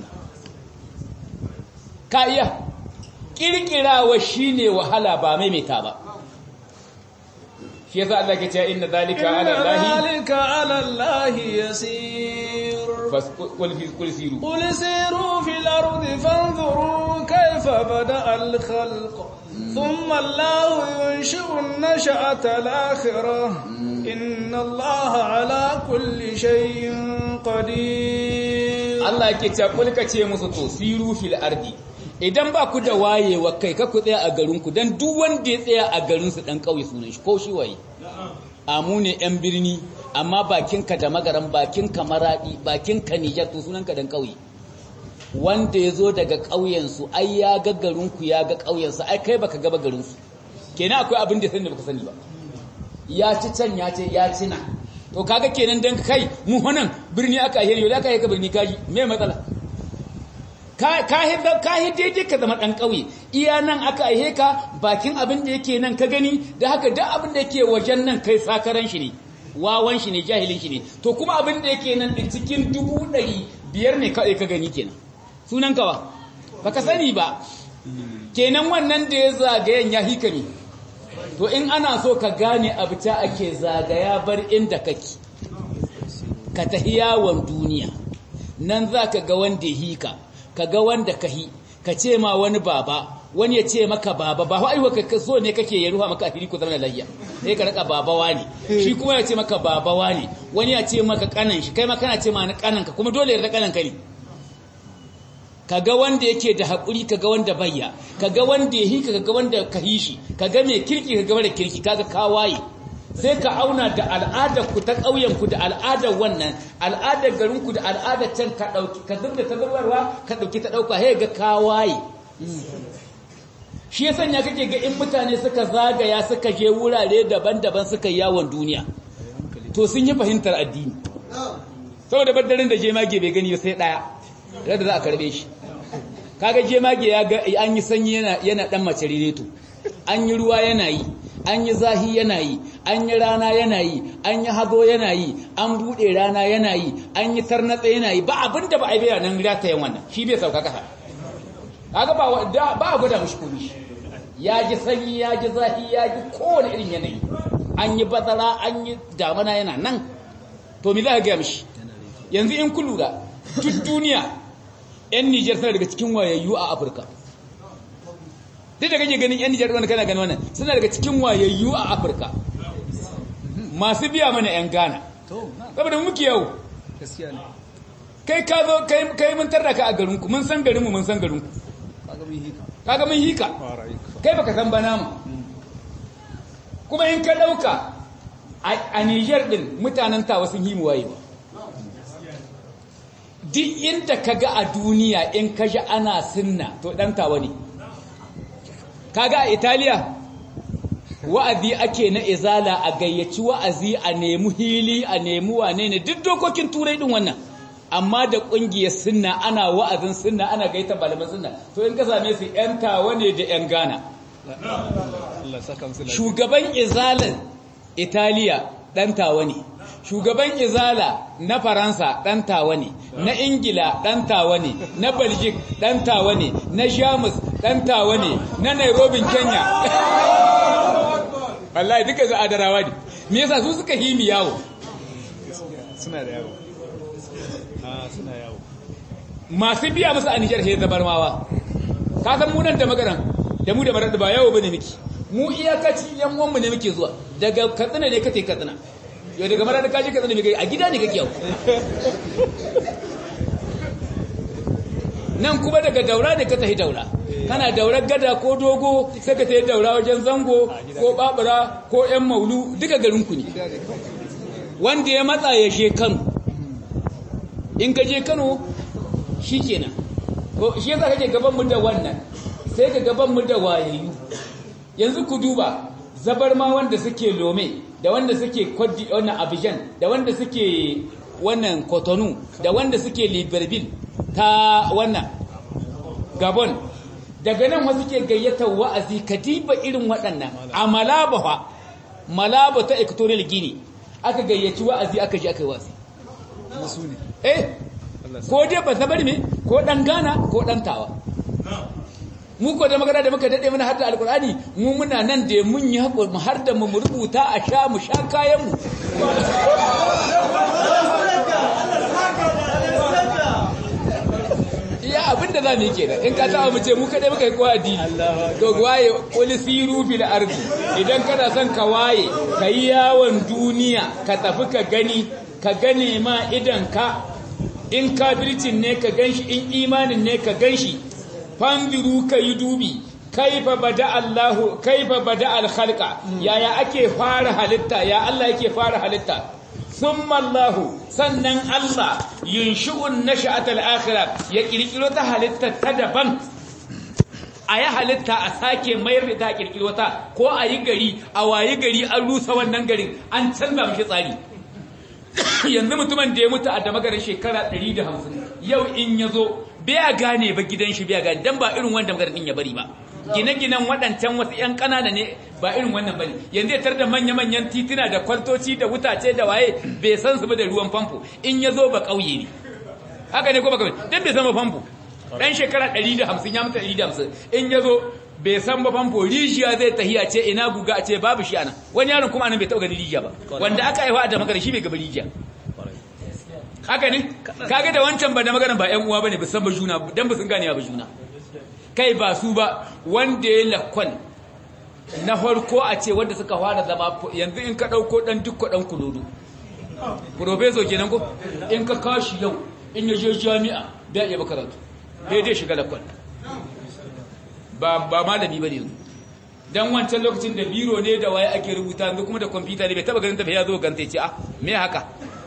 ka iya kirkirawa shine wahala ba maimaita ba shi yasa Allah ke cewa inna zalika ala Allah zalika ala Allah yasir bas qul fi qul siru qul siru fil ardi fanzuru kayfa bada al khalq thumma Allah yunshi'u an-nash'ata al-akhirah inna Allah ala kulli shay'in qadir Allah yake cewa kul ka ce musu to siru fil ardi idan ba ku da wayewa kai ka ku tsaya a garinku don duk wanda ya tsaya a garinsu ɗan ƙauye sunan shi ko shi waye amu ne ‘yan birni amma bakinka da magaran bakinka maraɗi bakinka nijar to sunanka ɗan ƙauye wanda ya zo daga ƙauyensu ai ya ga garinku ya ga ƙauyensu ai kai baka gaba garinsu kenan akwai abin da sani da baka sani ba ya ci can ya ce ya ci na to kaga kenan dan kai mu honan birni aka yi yau da aka yi ka birni kaji me matsala ka yi daidai ka zama ɗan ƙauye iya nan aka aihe ka bakin abin da yake nan ka gani da haka duk abin da yake wajen nan kai sakaran shi ne wawan shi ne jahilin shi ne to kuma abin da yake nan ɗin cikin dubu ɗari biyar ne kawai ka gani kenan sunan kawa ba ka sani ba kenan wannan da ya zagayen ya hika ne to in ana so ka gane abu ta ake zagaya bar inda kake ka tahi yawon duniya nan za ka ga wanda hika ka ga wanda ka hi ka ce ma wani baba wani ya ce maka baba ba haihuwa ka so ne kake ya ruha maka asiri ku zama lafiya sai ka raka babawa ne shi kuma ya ce maka babawa ne wani ya ce maka kanan shi kai ma kana ce ma na kanan ka kuma dole ya raka kanan ka ne kaga wanda yake da haƙuri kaga wanda bayya kaga wanda ya hika kaga wanda ka hishi kaga mai kirki kaga mara kirki kaga kawaye sai ka auna da al'adar ku ta ƙauyen ku da al'adar wannan al'adar garin ku da al'adar can ka dauki ka zubda ta zubarwa ka dauki ta dauka sai ga kawaye shi ya sanya kake ga in mutane suka zagaya suka je wurare daban-daban suka yawon duniya to sun yi fahimtar addini saboda baddarin da jemage bai gani sai daya da za a karbe shi kaga jemage ya ga an yi sanyi yana yana dan mace rireto an yi ruwa yana yi an yi zahi yana yi an yi rana yana yi an yi hazo yana yi an bude rana yana yi an yi tarnatsa yana yi ba abinda ba a yi bayanan ratayen wannan shi bai sauka kasa kaga ba ba a gwada mishi komai ya ji sanyi ya ji zahi ya ji kowane irin yanayi an yi bazara an yi damana yana nan to me za ka gaya mishi yanzu in kun lura duk duniya 'yan Nijar suna daga cikin wayayyu a Afirka. Duk da kake ganin 'yan Nijar wanda kana ganin wannan suna daga cikin wayayyu a Afirka. Masu biya mana 'yan Ghana. Saboda muke yau. Kai ka zo kai mun tarda ka a garinku mun san garinmu mun san garinku. Kaga mun hika. Kai baka san ba namu. Kuma in ka dauka a Nijar din mutanen tawa sun yi mu wayewa. duk inda ka ga a duniya in ka ji ana sinna to ɗan tawa ne kaga a italiya wa'azi ake na izala a gayyaci wa'azi a nemi hili a nemi wane ne duk dokokin turai din wannan amma da ƙungiyar sinna ana wa'azin sinna ana gaita malaman sinna to in ka same su 'yan tawa ne da 'yan gana shugaban izalan italiya ɗan tawa ne shugaban izala na faransa ɗan tawa ne na ingila ɗan tawa ne na belgic ɗan tawa ne na jamus ɗan tawa ne na nairobi kenya wallahi duka za a darawa ne me yasa su suka himi yawo suna da yawo suna yawo masu biya musu a nijar sai zabarmawa ka san mu nan da magaran da mu da marar ba yawo bane miki mu iyakaci yan uwanmu ne muke zuwa daga katsina ne kace katsina yau daga mara da kaji katsina mai a gida ne kake yau nan kuma daga daura ne ka tafi daura kana daurar gada ko dogo sai ka tafi daura wajen zango ko babura ko yan maulu duka garinku ne wanda ya matsa ya she kano in ka je kano shi kenan shi yasa kake gaban mu da wannan sai ka gaban mu da wayayyu yanzu ku duba zabar ma wanda suke lome da wanda suke kwaddi wannan abijan da wanda suke wannan kotonu da wanda suke libreville ta wannan gabon daga nan wasu ke gayyatar wa'azi kadiba irin waɗannan a malaba fa malaba ta equatorial guinea aka gayyaci wa'azi aka ji aka yi wa'azi eh ko dai ba zabar me ko dan gana ko dan tawa mu ko da magana da muka dade mana har da alkur'ani mu muna nan da mun yi hakuri mu har da mu rubuta a sha mu sha kayan mu iya abinda za mu yi kenan in ka tawa mu ce mu kadai muka yi kowa addini to waye qul siru fil ardi idan kana son ka waye kai yawon duniya ka tafi ka gani ka gane ma idan ka in kafircin ne ka ganshi in imanin ne ka ganshi fanziru ka yi dubi kaifa bada Allahu kaifa bada al-khalqa yaya ake fara halitta ya Allah yake fara halitta summa Allahu sannan Allah yunshi'un nash'at al-akhirah ya kirkiro ta halitta ta daban a yi halitta a sake mayar da ta kirkiro ta ko a yi gari a wayi gari an rusa wannan garin an canza mishi tsari yanzu mutumin da ya mutu a damagarin shekara 150 yau in ya zo biya gane ba gidan shi biya gane dan ba irin wanda magarin din ya bari ba gine-ginen waɗancan wasu 'yan ƙanana ne ba irin wannan bane yanzu ya da manya-manyan tituna da kwartoci da wutace da waye bai san su ba da ruwan famfo in ya zo ba ƙauye ne haka ne ko ba ƙauye dan bai san ba famfo dan shekara 150 ya mutu 150 in ya zo bai san ba famfo rijiya zai tahiya ce ina guga a ce babu shi ana wani yaron kuma anan bai taɓa gani rijiya ba wanda aka haifa da magana shi bai gaba rijiya haka ne kaga da wancan ba da magana ba ƴan uwa bane ba san ba juna dan ba sun gane ba juna kai ba su ba wanda ya lakwal na farko a ce wanda suka fara zama yanzu in ka dauko dan dukko dan kulodo professor kenan ko in ka kashi yau in ya je jami'a da iya karatu daidai shiga lakwal ba ba malami bane yanzu dan wancan lokacin da biro ne da waye ake rubuta yanzu kuma da kwamfuta ne bai taba ganin ta ya zo ganta ya ce ah me haka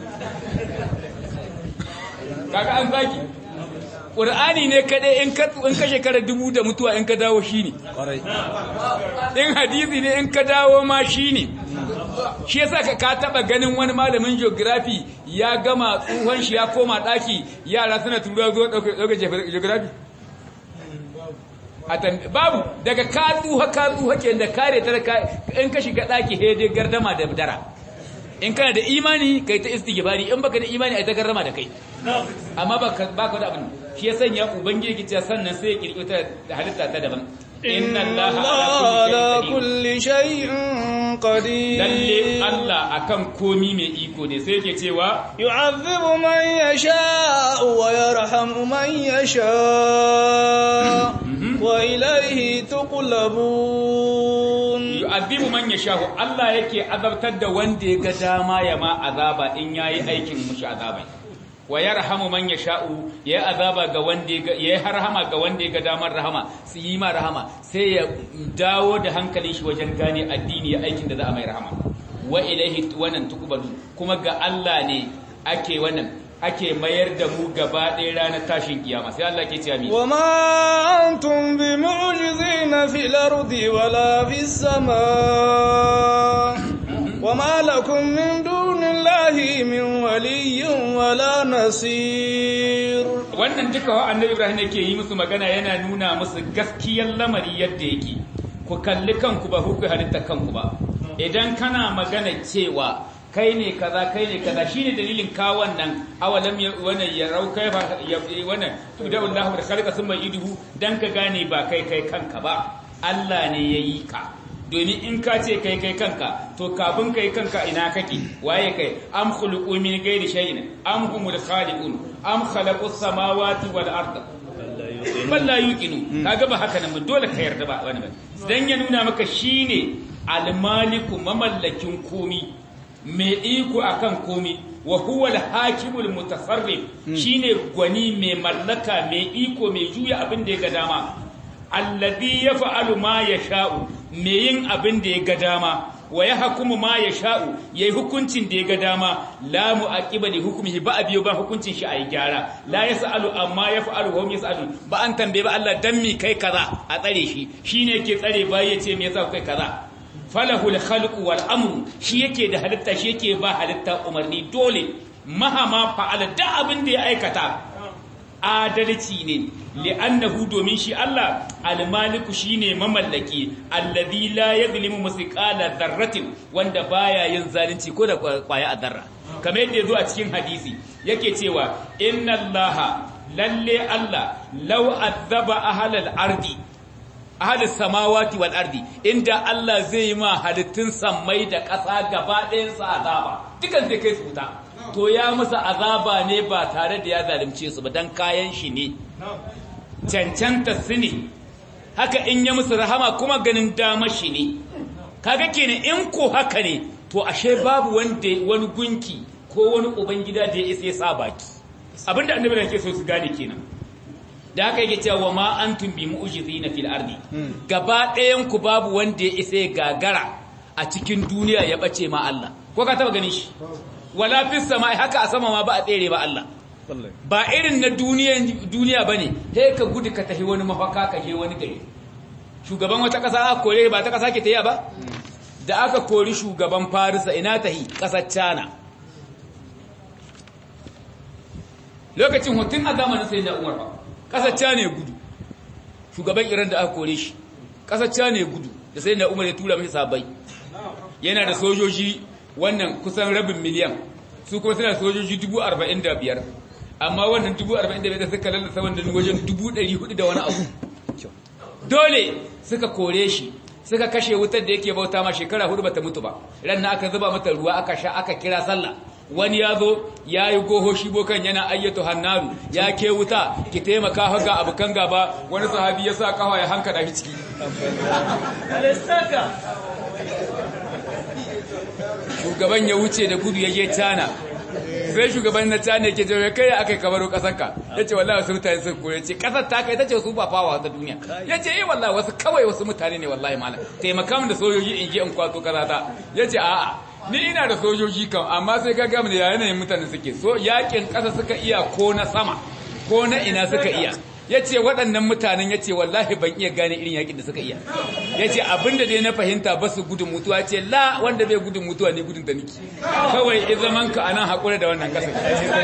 kaga an zaki Qur'ani ne kaɗai in ka in ka shekara dubu da mutuwa in ka dawo shine in hadisi ne in ka dawo ma shine shi yasa ka ka taba ganin wani malamin geography ya gama tsohon shi ya koma daki yara suna tura zo dauke geography babu daga ka tsuha ka tsuha ke da kare ta in ka shiga daki hede gardama da dara in kana da imani kai ta istighfari in baka da imani ai ta gardama da kai amma baka baka da abin shi ya sanya ubangiji kice sannan sai ya kirkiro ta halitta ta daban inna allaha ala kulli shay'in qadir lalle Allah akan komi mai iko ne sai yake cewa yu'adhibu man yasha wa yarhamu man yasha wa ilayhi tuqlabun yu'adhibu man yasha Allah yake azabtar da wanda ya ga dama ya ma azaba in yayi aikin mushi azabai wa yarhamu man yasha'u ya azaba ga wanda ya harhama ga wanda ya ga damar rahama su yi ma rahama sai ya dawo da hankalin shi wajen gane addini ya aikin da za a mai rahama wa ilaihi wannan tuqbalu kuma ga Allah ne ake wannan ake mayar da mu gaba ɗaya ranar tashin kiyama sai Allah ke cewa mi wa ma antum bi mu'jizina fil ardi wala fis samaa wa ma lakum min dunillahi min waliyyin wala nasir wannan duka wa annabi Ibrahim yake yi musu magana yana nuna musu gaskiyar lamari yadda yake ku kalli kanku ba ku halitta kanku ba idan kana magana cewa kai ne kaza kai ne kaza shine dalilin ka wannan awalam wannan ya rau kai ba wannan da Allah da khalaqa summa iduhu dan ka gane ba kai kai kanka ba Allah ne yayi ka domin in ka ce kai kai kanka to kafin kai kanka ina kake waye kai am khuluqu min ghairi shay'in am humul khaliqun am khalaqus samawati wal arda bal la yuqinu kaga ba haka nan dole ka yarda ba wani ba dan ya nuna maka shine al-maliku mamallakin komi mai iko akan komi wa huwa al-hakimul mutasarrif shine gwani mai mallaka mai iko mai juya abin da ya ga dama alladhi yaf'alu ma yasha'u mai yin abin da ya ga dama wa yahkumu ma yasha'u yayi hukuncin da ya ga dama la mu'aqiba li hukmihi ba abiyo ba hukuncin shi ayi gyara la yasalu amma yaf'alu hum yasalu ba an tambaye ba Allah dan mi kai kaza a tsare shi shine yake tsare bai yace me yasa kai kaza falahul khalqu wal amru shi yake da halitta shi yake ba halitta umarni dole mahama fa'ala da abin da ya aikata adalci ne li'annahu domin shi Allah al-maliku shine mamallaki alladhi la yadhlimu musqala dharratin wanda baya yin zalunci ko da kwaya a zarra kamar yadda yazo a cikin hadisi yake cewa inna allaha lalle Allah law azaba ahlal ardi ahli samawati wal ardi inda Allah zai yi ma halittun sammai da ƙasa gaba ɗayan sa azaba dukan sai kai su wuta to ya musu azaba ne ba tare da ya zalunce su ba dan kayan shi ne cancanta su ne haka in ya musu rahama kuma ganin dama shi ne kaga kenan in ko haka ne to ashe babu wanda wani gunki ko wani ubangida da ya isa ya sa baki abinda annabi da ke so su gane kenan da haka yake cewa ma antum bi mu'jizina fil ardi gaba ɗayan ku babu wanda ya isa ya gagara a cikin duniya ya bace ma Allah ko ka taba ganin shi wala fis sama haka a sama ma ba a tsere ba Allah ba irin na duniya duniya bane sai ka gudu ka tafi wani mafaka ka je wani gari shugaban wata kasa aka kore ba ta kasa ke tayi ba da aka kori shugaban Farisa ina tahi kasar China lokacin hutun a zamanin sai da Umar ba kasar China ya gudu shugaban Iran da aka kore shi kasar China ya gudu da sai da Umar ya tura masa sabai yana da sojoji wannan kusan rabin miliyan su kuma suna sojoji dubu arba'in da biyar amma wannan dubu arba'in da biyar suka lalata wanda wajen dubu ɗari hudu da wani abu dole suka kore shi suka kashe wutar da yake bauta ma shekara hudu bata mutu ba ran aka zuba mata ruwa aka sha aka kira sallah wani ya zo ya yi goho shi bokan yana ayyatu hannaru ya ke wuta ki taimaka haga abokan gaba wani sahabi ya sa kawa ya hanka da ciki shugaban ya wuce da gudu ya je cana sai shugaban na cana yake jawo kai aka kabaro kasarka ya ce wallahi wasu mutane sun koya ce kasar ta kai ta ce su ba fawa ta duniya ya ce eh wallahi wasu kawai wasu mutane ne wallahi malam taimaka min da sojoji in je in kwato kaza ta ya ce a'a ni ina da sojoji kan amma sai ka gama da yanayin mutane suke so yakin kasa suka iya ko na sama ko na ina suka iya ya ce waɗannan mutanen ya ce wallahi ban iya gane irin yakin da suka iya ya ce abinda dai na fahimta ba su gudun mutuwa ce la wanda bai gudun mutuwa ne gudun da niki kawai in zaman ka anan haƙura da wannan ƙasar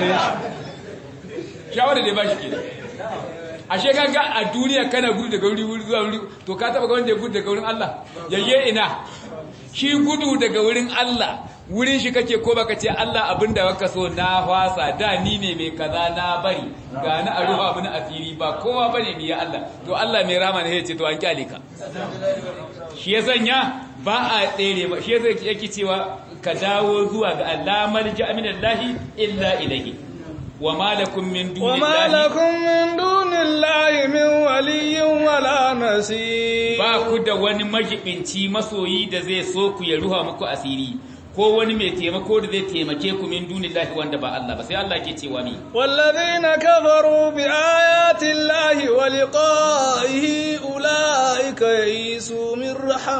shawara dai ba shi ke ashe kaga a duniya kana gudu daga wuri zuwa wuri to ka taba ga wanda ya gudu daga wurin Allah yayye ina shi gudu daga wurin Allah wurin shi kake ko baka ce Allah abinda baka so na fasa da ni ne mai kaza na bari ga na a ruwa abin asiri ba kowa bane ni ya Allah to Allah mai rama ne ya ce to an kyale ka shi ya sanya ba a tsere ba shi yasa yake cewa ka dawo zuwa ga Allah malja aminallahi illa ilayhi وما لكم من دون وما الله لكم من دون الله من ولي ولا نصير ba ku da wani majibinci masoyi da zai so ku ya ruha muku asiri ko wani mai taimako da zai taimake ku min dunillahi wanda ba Allah ba sai Allah ke cewa mi والذين كفروا بآيات الله ولقائه أولئك يئسوا من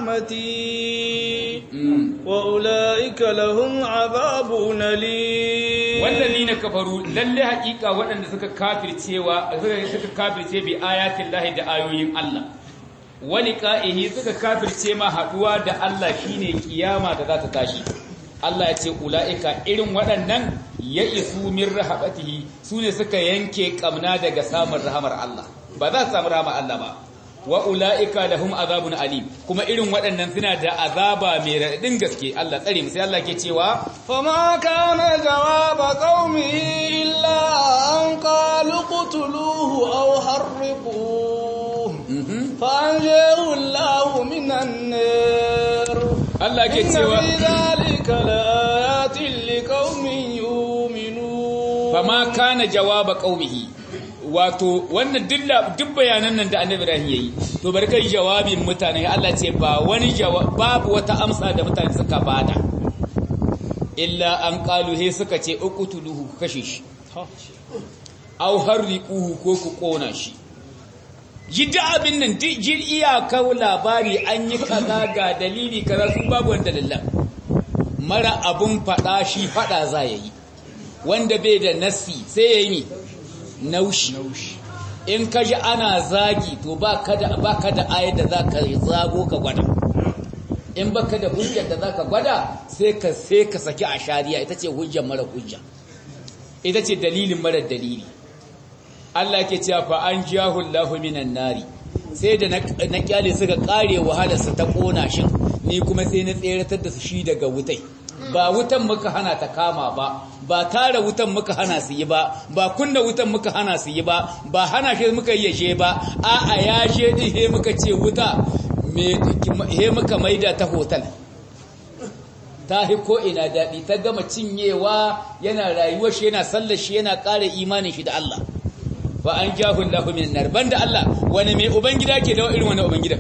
رحمتي وأولئك لهم عذاب أليم wallazina kafaru lalle hakika waɗanda suka kafircewa suka kafirce bi ayatin lahi da ayoyin Allah wani ka'ihi suka kafirce ma haduwa da Allah shine kiyama da za ta tashi Allah ya ce ula'ika irin waɗannan ya isu min rahabatihi su ne suka yanke kamna daga samun rahamar Allah ba za su samu rahamar Allah ba wa ula'ika lahum azabun alim kuma irin waɗannan suna da azaba mai raɗin gaske Allah tsare mu sai Allah ke cewa فما كان جواب قومه إلا أن قالوا اقتلوه أو حرقوه فأنجاه الله من النار Allah ke إن cewa في ذلك لآيات لقوم يؤمنون fama kana jawaba qaumihi wato wannan dilla duk bayanan nan da Annabi Ibrahim yayi to bari kai jawabin mutane Allah ce ba wani jawab babu wata amsa da mutane suka bada illa an qalu he suka ce uqtuluhu ku kashe shi aw harriquhu ko ku kona shi jidda abin nan jir iyaka labari an yi kaza ga dalili kaza su babu wanda dalilan mara abun fada shi fada za yayi wanda bai da nasi sai ya yi naushi in ka ji ana zagi to ba ka da ayar da za ka zago ka gwada in ba ka da hujjar da za ka gwada sai ka sai ka saki a shari'a ita ce hujjar mara hujja ita ce dalilin mara dalili Allah ke cewa fa an jahu Allahu minan nari sai da na kyale suka kare wahalarsa ta kona shi ni kuma sai na tseratar da su shi daga wutai ba wutan muka hana ta kama ba ba tara wutan muka hana su yi ba ba kunna wutan muka hana su yi ba ba hana shi muka yi yashe ba a a yashe din he muka ce wuta he muka maida ta hotel ta hi ko ina daɗi ta gama cinyewa yana rayuwar shi yana sallar shi yana ƙara imanin shi da Allah fa an jahu Allahu min nar banda Allah wani mai ubangida ke da irin wani ubangida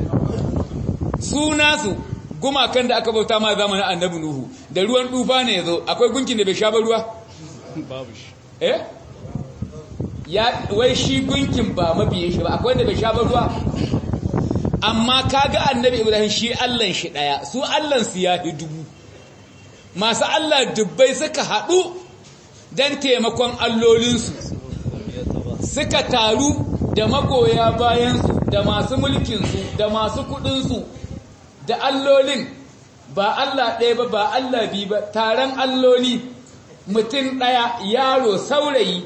su nasu gumakan da aka bauta ma zamanin annabi Nuhu da ruwan dufa ne yazo akwai gunkin da bai sha ba ruwa babu shi eh ya wai shi gunkin ba mabiye shi ba akwai wanda bai sha ba ruwa amma kaga annabi Ibrahim shi Allah shi daya su Allah su ya dubu masu Allah dubbai suka hadu dan taimakon allolinsu suka taru da magoya bayansu da masu mulkinsu da masu kudinsu da allolin ba Allah ɗaya ba ba Allah bi ba taron alloli mutum ɗaya yaro saurayi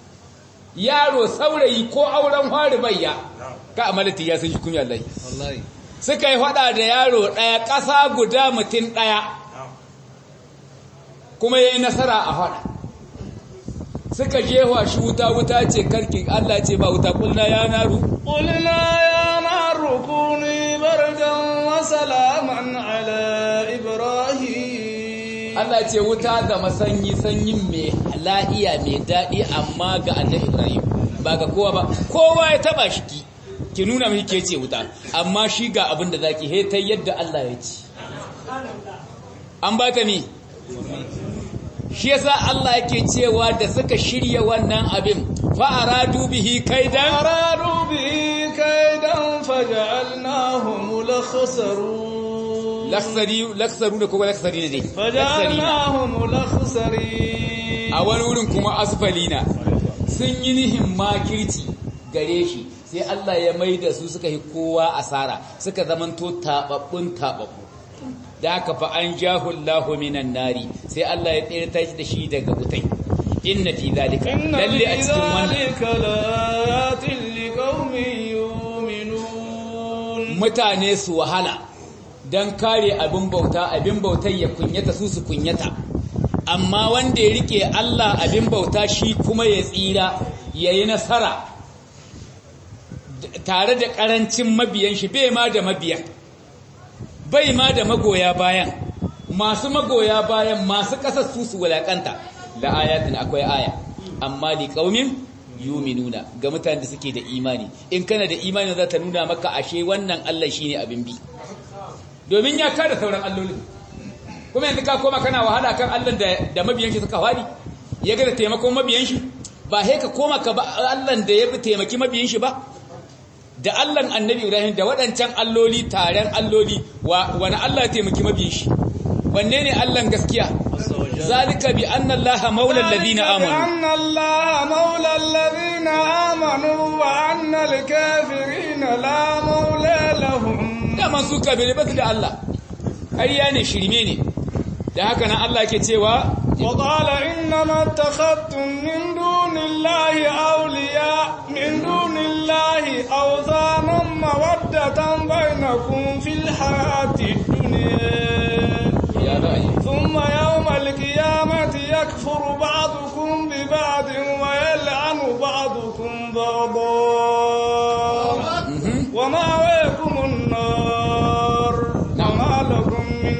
yaro saurayi ko auren fari bayya ka amalati ya sun shi kunya Allah suka yi faɗa da yaro ɗaya ƙasa guda mutum ɗaya kuma ya yi nasara a faɗa suka jewa shi wuta wuta ce karki Allah ce ba wuta kulna ya naru قلنا يا نار كوني بردا وسلاما على إبراهيم Allah Allah ce wuta da masanyi sanyin mai la'iya mai daɗi amma ga annabi Ibrahim ba ga kowa ba kowa ya taba shi ki ki nuna mai ke ce wuta amma shi ga abin da zaki he ta yadda Allah ya ci an ba ta ni shi yasa Allah yake cewa da suka shirya wannan abin fa aradu bihi kaidan aradu bihi kaidan faj'alnahum lakhsarun laksari laksaru da kuma laksari ne dai faj'alnahum lakhsarin a wani wurin kuma asfalina sun yi nihin makirci gare shi sai Allah ya mai da su suka yi kowa asara suka zamanto tababbun tababbu da haka fa an jahu Allahu minan nari sai Allah ya tsirta shi da shi daga wutai inna fi zalika lalle a cikin wannan mutane su wahala dan kare abin bauta abin bautar ya kunyata su su kunyata amma wanda ya rike Allah abin bauta shi kuma ya tsira yayi nasara tare da karancin mabiyan shi bai ma da mabiyan bai ma da magoya bayan masu magoya bayan masu kasar su su wulakanta la ayatin akwai aya amma li qaumin yuminuna ga mutanen da suke da imani in kana da imani za ta nuna maka ashe wannan Allah shine abin bi domin ya kada sauran allolin kuma yanzu ka koma kana wahala kan Allah da da mabiyan shi suka fadi ya ga da taimakon mabiyan shi ba he ka koma ka ba Allah da ya bi taimaki mabiyan shi ba da Allahn annabi Ibrahim da waɗancan alloli taren alloli wani Allah ya taimaki mabiyin shi wanne ne Allahn gaskiya zalika bi anna Allah maula alladhina amanu anna Allah maula alladhina amanu wa anna al-kafirina la maula lahum da su kabire ba su da Allah ƙarya ne shirme ne da haka nan Allah ke cewa وقال إنما اتخذتم من دون الله أولياء من دون الله أوثانا مودة بينكم في الحياة الدنيا ثم يوم القيامة يكفر بعضكم ببعض ويلعن بعضكم بعضا ومأويكم النار وما لكم من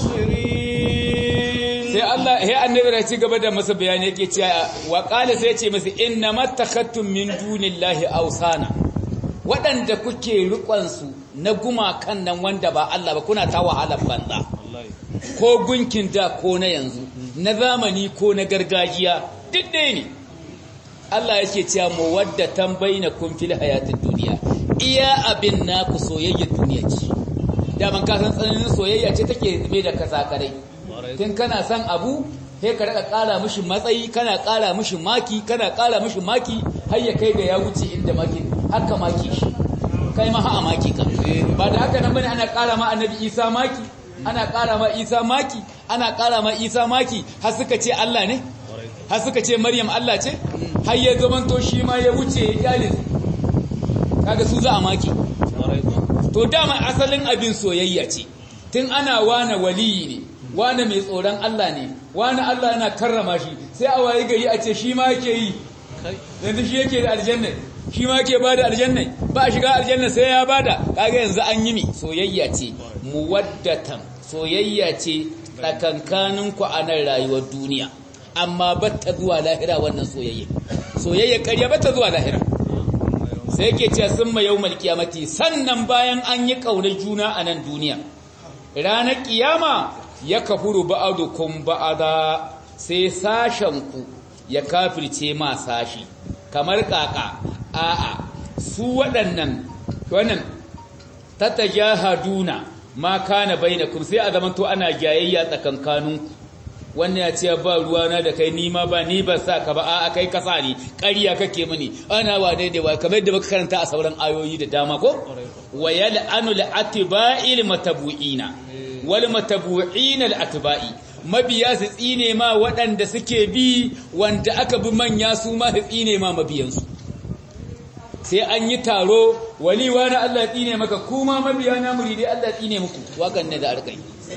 ناصرين sai Allah sai annabi ya ci gaba da masa bayani yake cewa wa qala sai ya ce masa inna mattakhattum min dunillahi awsana wadanda kuke rikon su na gumakan nan wanda ba Allah ba kuna ta wahala banza ko gunkin da ko na yanzu na zamani ko na gargajiya duk ɗaya ne Allah yake cewa muwaddatan bainakum fil hayatid dunya iya abin naku soyayyar duniya ce daman ka san tsananin soyayya ce take zube da kasakarai tun kana son abu sai ka raka kara mishi matsayi kana kara mishi maki kana kara mishi maki har ya kai ga ya wuce inda maki haka maki shi kai ma ha maki ka ba da haka nan bane ana kara ma annabi Isa maki ana kara ma Isa maki ana kara ma Isa maki har suka ce Allah ne har suka ce Maryam Allah ce har ya zamanto shi ma ya wuce ya kyale kaga su za a maki to dama asalin abin soyayya ce tun ana wane waliyi ne wane mai tsoron Allah ne wane Allah yana karrama shi sai a waye gari a ce shi ma yake yi yanzu shi yake da aljanna shi ma yake bada aljanna ba shiga aljanna sai ya bada kaga yanzu an yi mi soyayya ce muwaddatan soyayya ce tsakankanin ku a nan rayuwar duniya amma batta zuwa lahira wannan soyayya soyayya ƙarya batta zuwa lahira sai yake cewa sun ma yawmal qiyamati sannan bayan an yi ƙaunar juna a nan duniya ranar kiyama ya kafuru ba'adukum ba'ada sai sashenku ya kafirce ma sashi kamar kaka a'a su waɗannan wannan tatajahaduna ma kana bainakum sai a zamanto ana jayayya tsakankaninku wannan ya ce ba ruwana da kai ni ma ba ni ba sa ka ba a'a kai kasa ni ƙarya kake mini ana wa daidai wa kamar yadda muka karanta a sauran ayoyi da dama ko wa yal'anu al-atba'il matabu'ina wal matabu'ina al-atba'i mabiya su tsine ma waɗanda suke bi wanda aka bi manya su ma su tsine ma mabiyansu sai an yi taro wali wani Allah tsine maka kuma mabiya na muridai Allah tsine muku wakan ne da arkai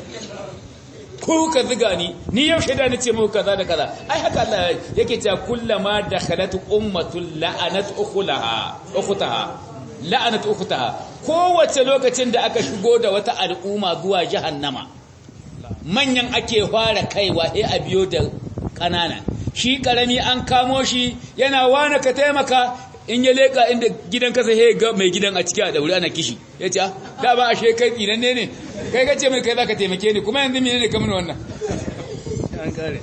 ku ka ziga ni ni yau shaida nace muku kaza da kaza ai haka Allah yake cewa kullama dakhalat ummatul la'anat ukhulaha ukhtaha la'anat ukhtaha kowace lokacin da aka shigo da wata al'umma zuwa jahannama manyan ake fara kaiwa sai a biyo da ƙanana shi ƙarami an kamo shi yana wane ka taimaka in ya leƙa inda gidan kasa he ga mai gidan a ciki a daure ana kishi ya ce da ba a shekai tsinan ne ne kai ka ce mai kai za ka taimake ni kuma yanzu mene ne kamar wannan an kare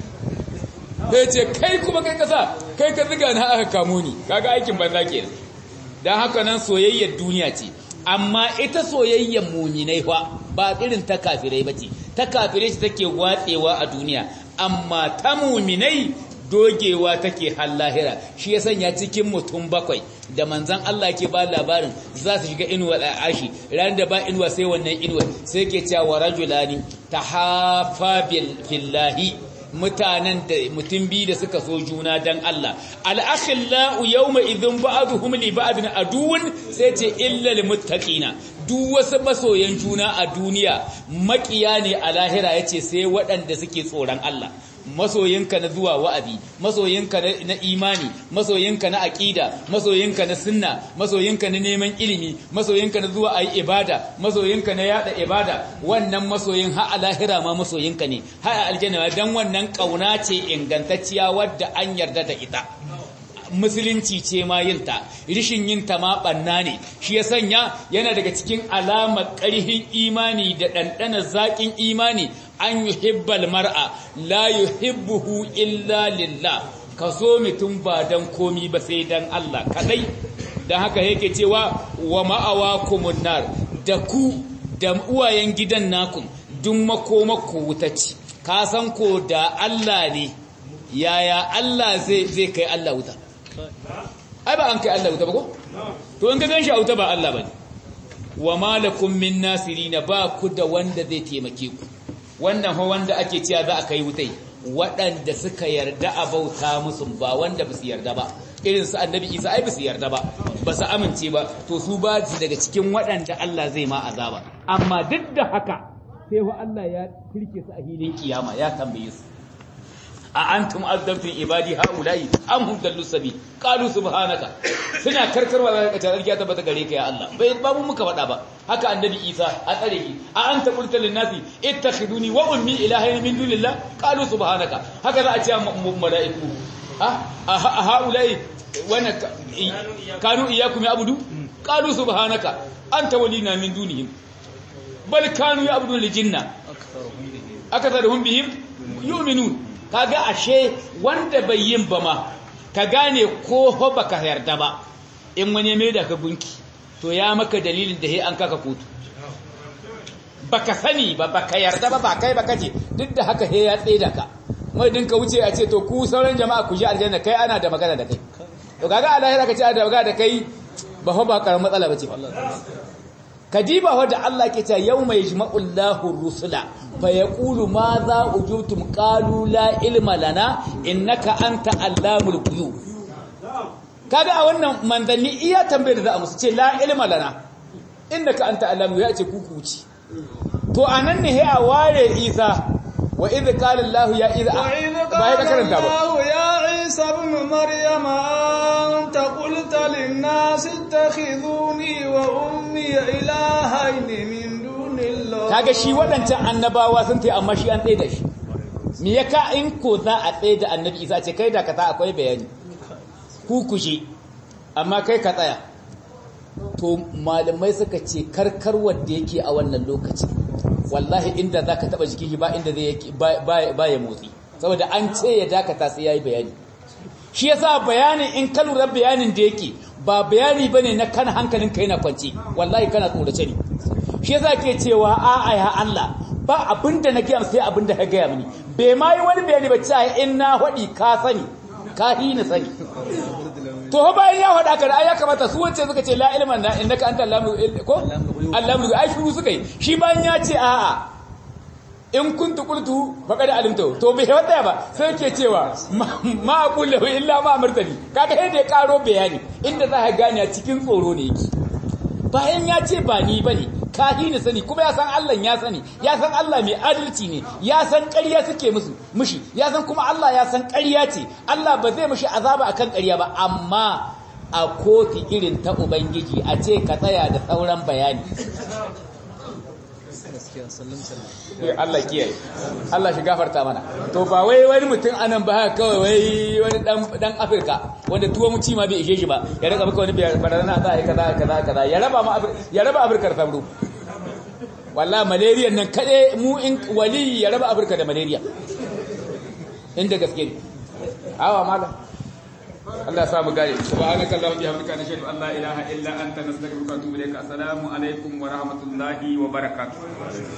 ya ce kai kuma kai kasa kai ka ziga na aka kamo ni kaga aikin banza kenan don haka nan soyayyar duniya ce amma ita soyayyar muminai fa ba irin ta kafirai bace ta kafirai ce take watsewa a duniya amma ta muminai dogewa take har lahira shi ya sanya cikin mutum bakwai da manzan Allah ke ba labarin za su shiga inuwa da arshi ranar da ba inuwa sai wannan inuwa sai ke cewa rajulani tahafa fillahi mutanen da mutum biyu da suka so juna dan Allah al-akhillau yawma idhin ba'dhum li ba'din aduwwun sai ce illa lil muttaqina duk wasu masoyan juna a duniya makiya ne a lahira yace sai waɗanda suke tsoron Allah masoyinka na zuwa wa'azi masoyinka na imani masoyinka na aqida masoyinka na sunna masoyinka na neman ilimi masoyinka na zuwa ayi ibada masoyinka na yada ibada wannan masoyin har a lahira ma masoyinka ne har a aljanna dan wannan kauna ce ingantacciya wadda an yarda da ita musulunci ce ma yinta rishin yinta ma banna ne shi ya sanya yana daga cikin alamar ƙarhin imani da ɗanɗanar zaƙin imani an yuhibbal mar'a la yuhibbuhu illa lillah ka so mutum ba dan komi ba sai dan Allah kadai dan haka yake cewa wa ma'awakumun nar da ku da uwayen gidan naku duk makomakku wutaci ka san ko da Allah ne yaya Allah zai zai kai Allah wuta ai ba an kai Allah wuta ba ko to in ka ganshi a wuta ba Allah bane wa malakum min nasirina ba ku da wanda zai taimake ku wannan ho wanda ake cewa za a kai wutai waɗanda suka yarda a bauta musu ba wanda ba su yarda ba irin su annabi isa ai ba su yarda ba ba su amince ba to su ba su daga cikin waɗanda Allah zai ma azaba amma duk da haka sai wa Allah ya kirke su a hilin kiyama ya tambaye su a antum azzabtum ibadi haula'i am hum dallu sabi qalu subhanaka suna karkarwa da kace sarki ta bata gare ka ya Allah bai babu muka faɗa ba haka annabi Isa a tsare ki a anta qulta lin nasi ittakhiduni wa ummi ilahayn min dunillah qalu subhanaka haka za a ce mala'iku ha haula'i wana kanu iyyakum ya'budu qalu subhanaka anta walina min dunihim bal kanu ya'budu lijinna akatharuhum bihim yu'minun kaga ashe wanda bai yin ba ma ka gane ko ho baka yarda ba in wani mai da ka gunki to ya maka dalilin da he an kaka kotu baka sani ba baka yarda ba ba kai baka ce duk da haka he ya tsaida ka mai din ka wuce a ce to ku sauran jama'a ku ji aljanna kai ana da magana da kai to kaga a lahira ka ce ana da magana da kai ba ho ba karamar matsala bace kadiba wadda Allah ke ta yau mai jima'ullahu rusula fa ya ƙulu ma za ujubtum ƙalu la ilma lana innaka anta allamul quyu kaga a wannan manzanni iya tambayar da za a musu ce la ilma lana innaka anta allamul ya ce kuku ci to anan ne a ware isa wa idh qala allah ya idh ba ya karanta ba ya isa ibn maryam anta qulta lin nas ittakhiduni wa ummi ilahayn min dunillah kaga shi wadancan annabawa sun tai amma shi an tsaye da shi me yaka in ko za a tsaye da annabi isa ce kai da ka ta akwai bayani ku kushe amma kai ka tsaya to malamai suka ce karkar wanda yake a wannan lokaci wallahi inda za ka taɓa jikin ba inda zai ba ya motsi saboda an ce ya dakata sai ya yi bayani shi yasa bayanin in ka lura bayanin da yake ba bayani bane na kan hankalin ka yana kwance wallahi kana tsorace ne shi yasa ke cewa a'a ya Allah ba abinda na gaya sai abinda ka gaya mini bai ma yi wani bayani ba cewa in na faɗi ka sani ka hina sani to ho bayan ya faɗa ka ai ya kamata su wacce suka ce la ilman na innaka anta allamu ko allamu ai shuru suka yi shi bayan ya ce a'a in kuntu qultu faqad alimtu to bai wata ba sai ke cewa ma aqulu illa ma amartani kaga sai da ya karo bayani inda za ka gane a cikin tsoro ne yake bayan ya ce ba ni bane kahi ne sani kuma ya san Allah ya sani ya san Allah mai adalci ne ya san ƙarya suke musu mushi ya san kuma Allah ya san ƙarya ce Allah ba zai mushi azaba akan ƙarya ba amma a koti irin ta ubangiji a ce ka tsaya da sauran bayani Allah kiyaye Allah shi gafarta mana to ba wai wani mutum anan ba haka kawai wai wani dan dan Afirka wanda tuwo mu ci ma bai ishe shi ba ya rika maka wani barana za a yi kaza kaza kaza ya raba ma ya raba Afirka da sabro wallahi malaria nan kade mu in wali ya raba Afirka da malaria inda gaske ne awa malam Allah sa mu gare subhanaka allahumma bihamdika nashhadu an la ilaha illa anta nastaghfiruka wa atubu ilaik assalamu alaikum wa rahmatullahi wa barakatuh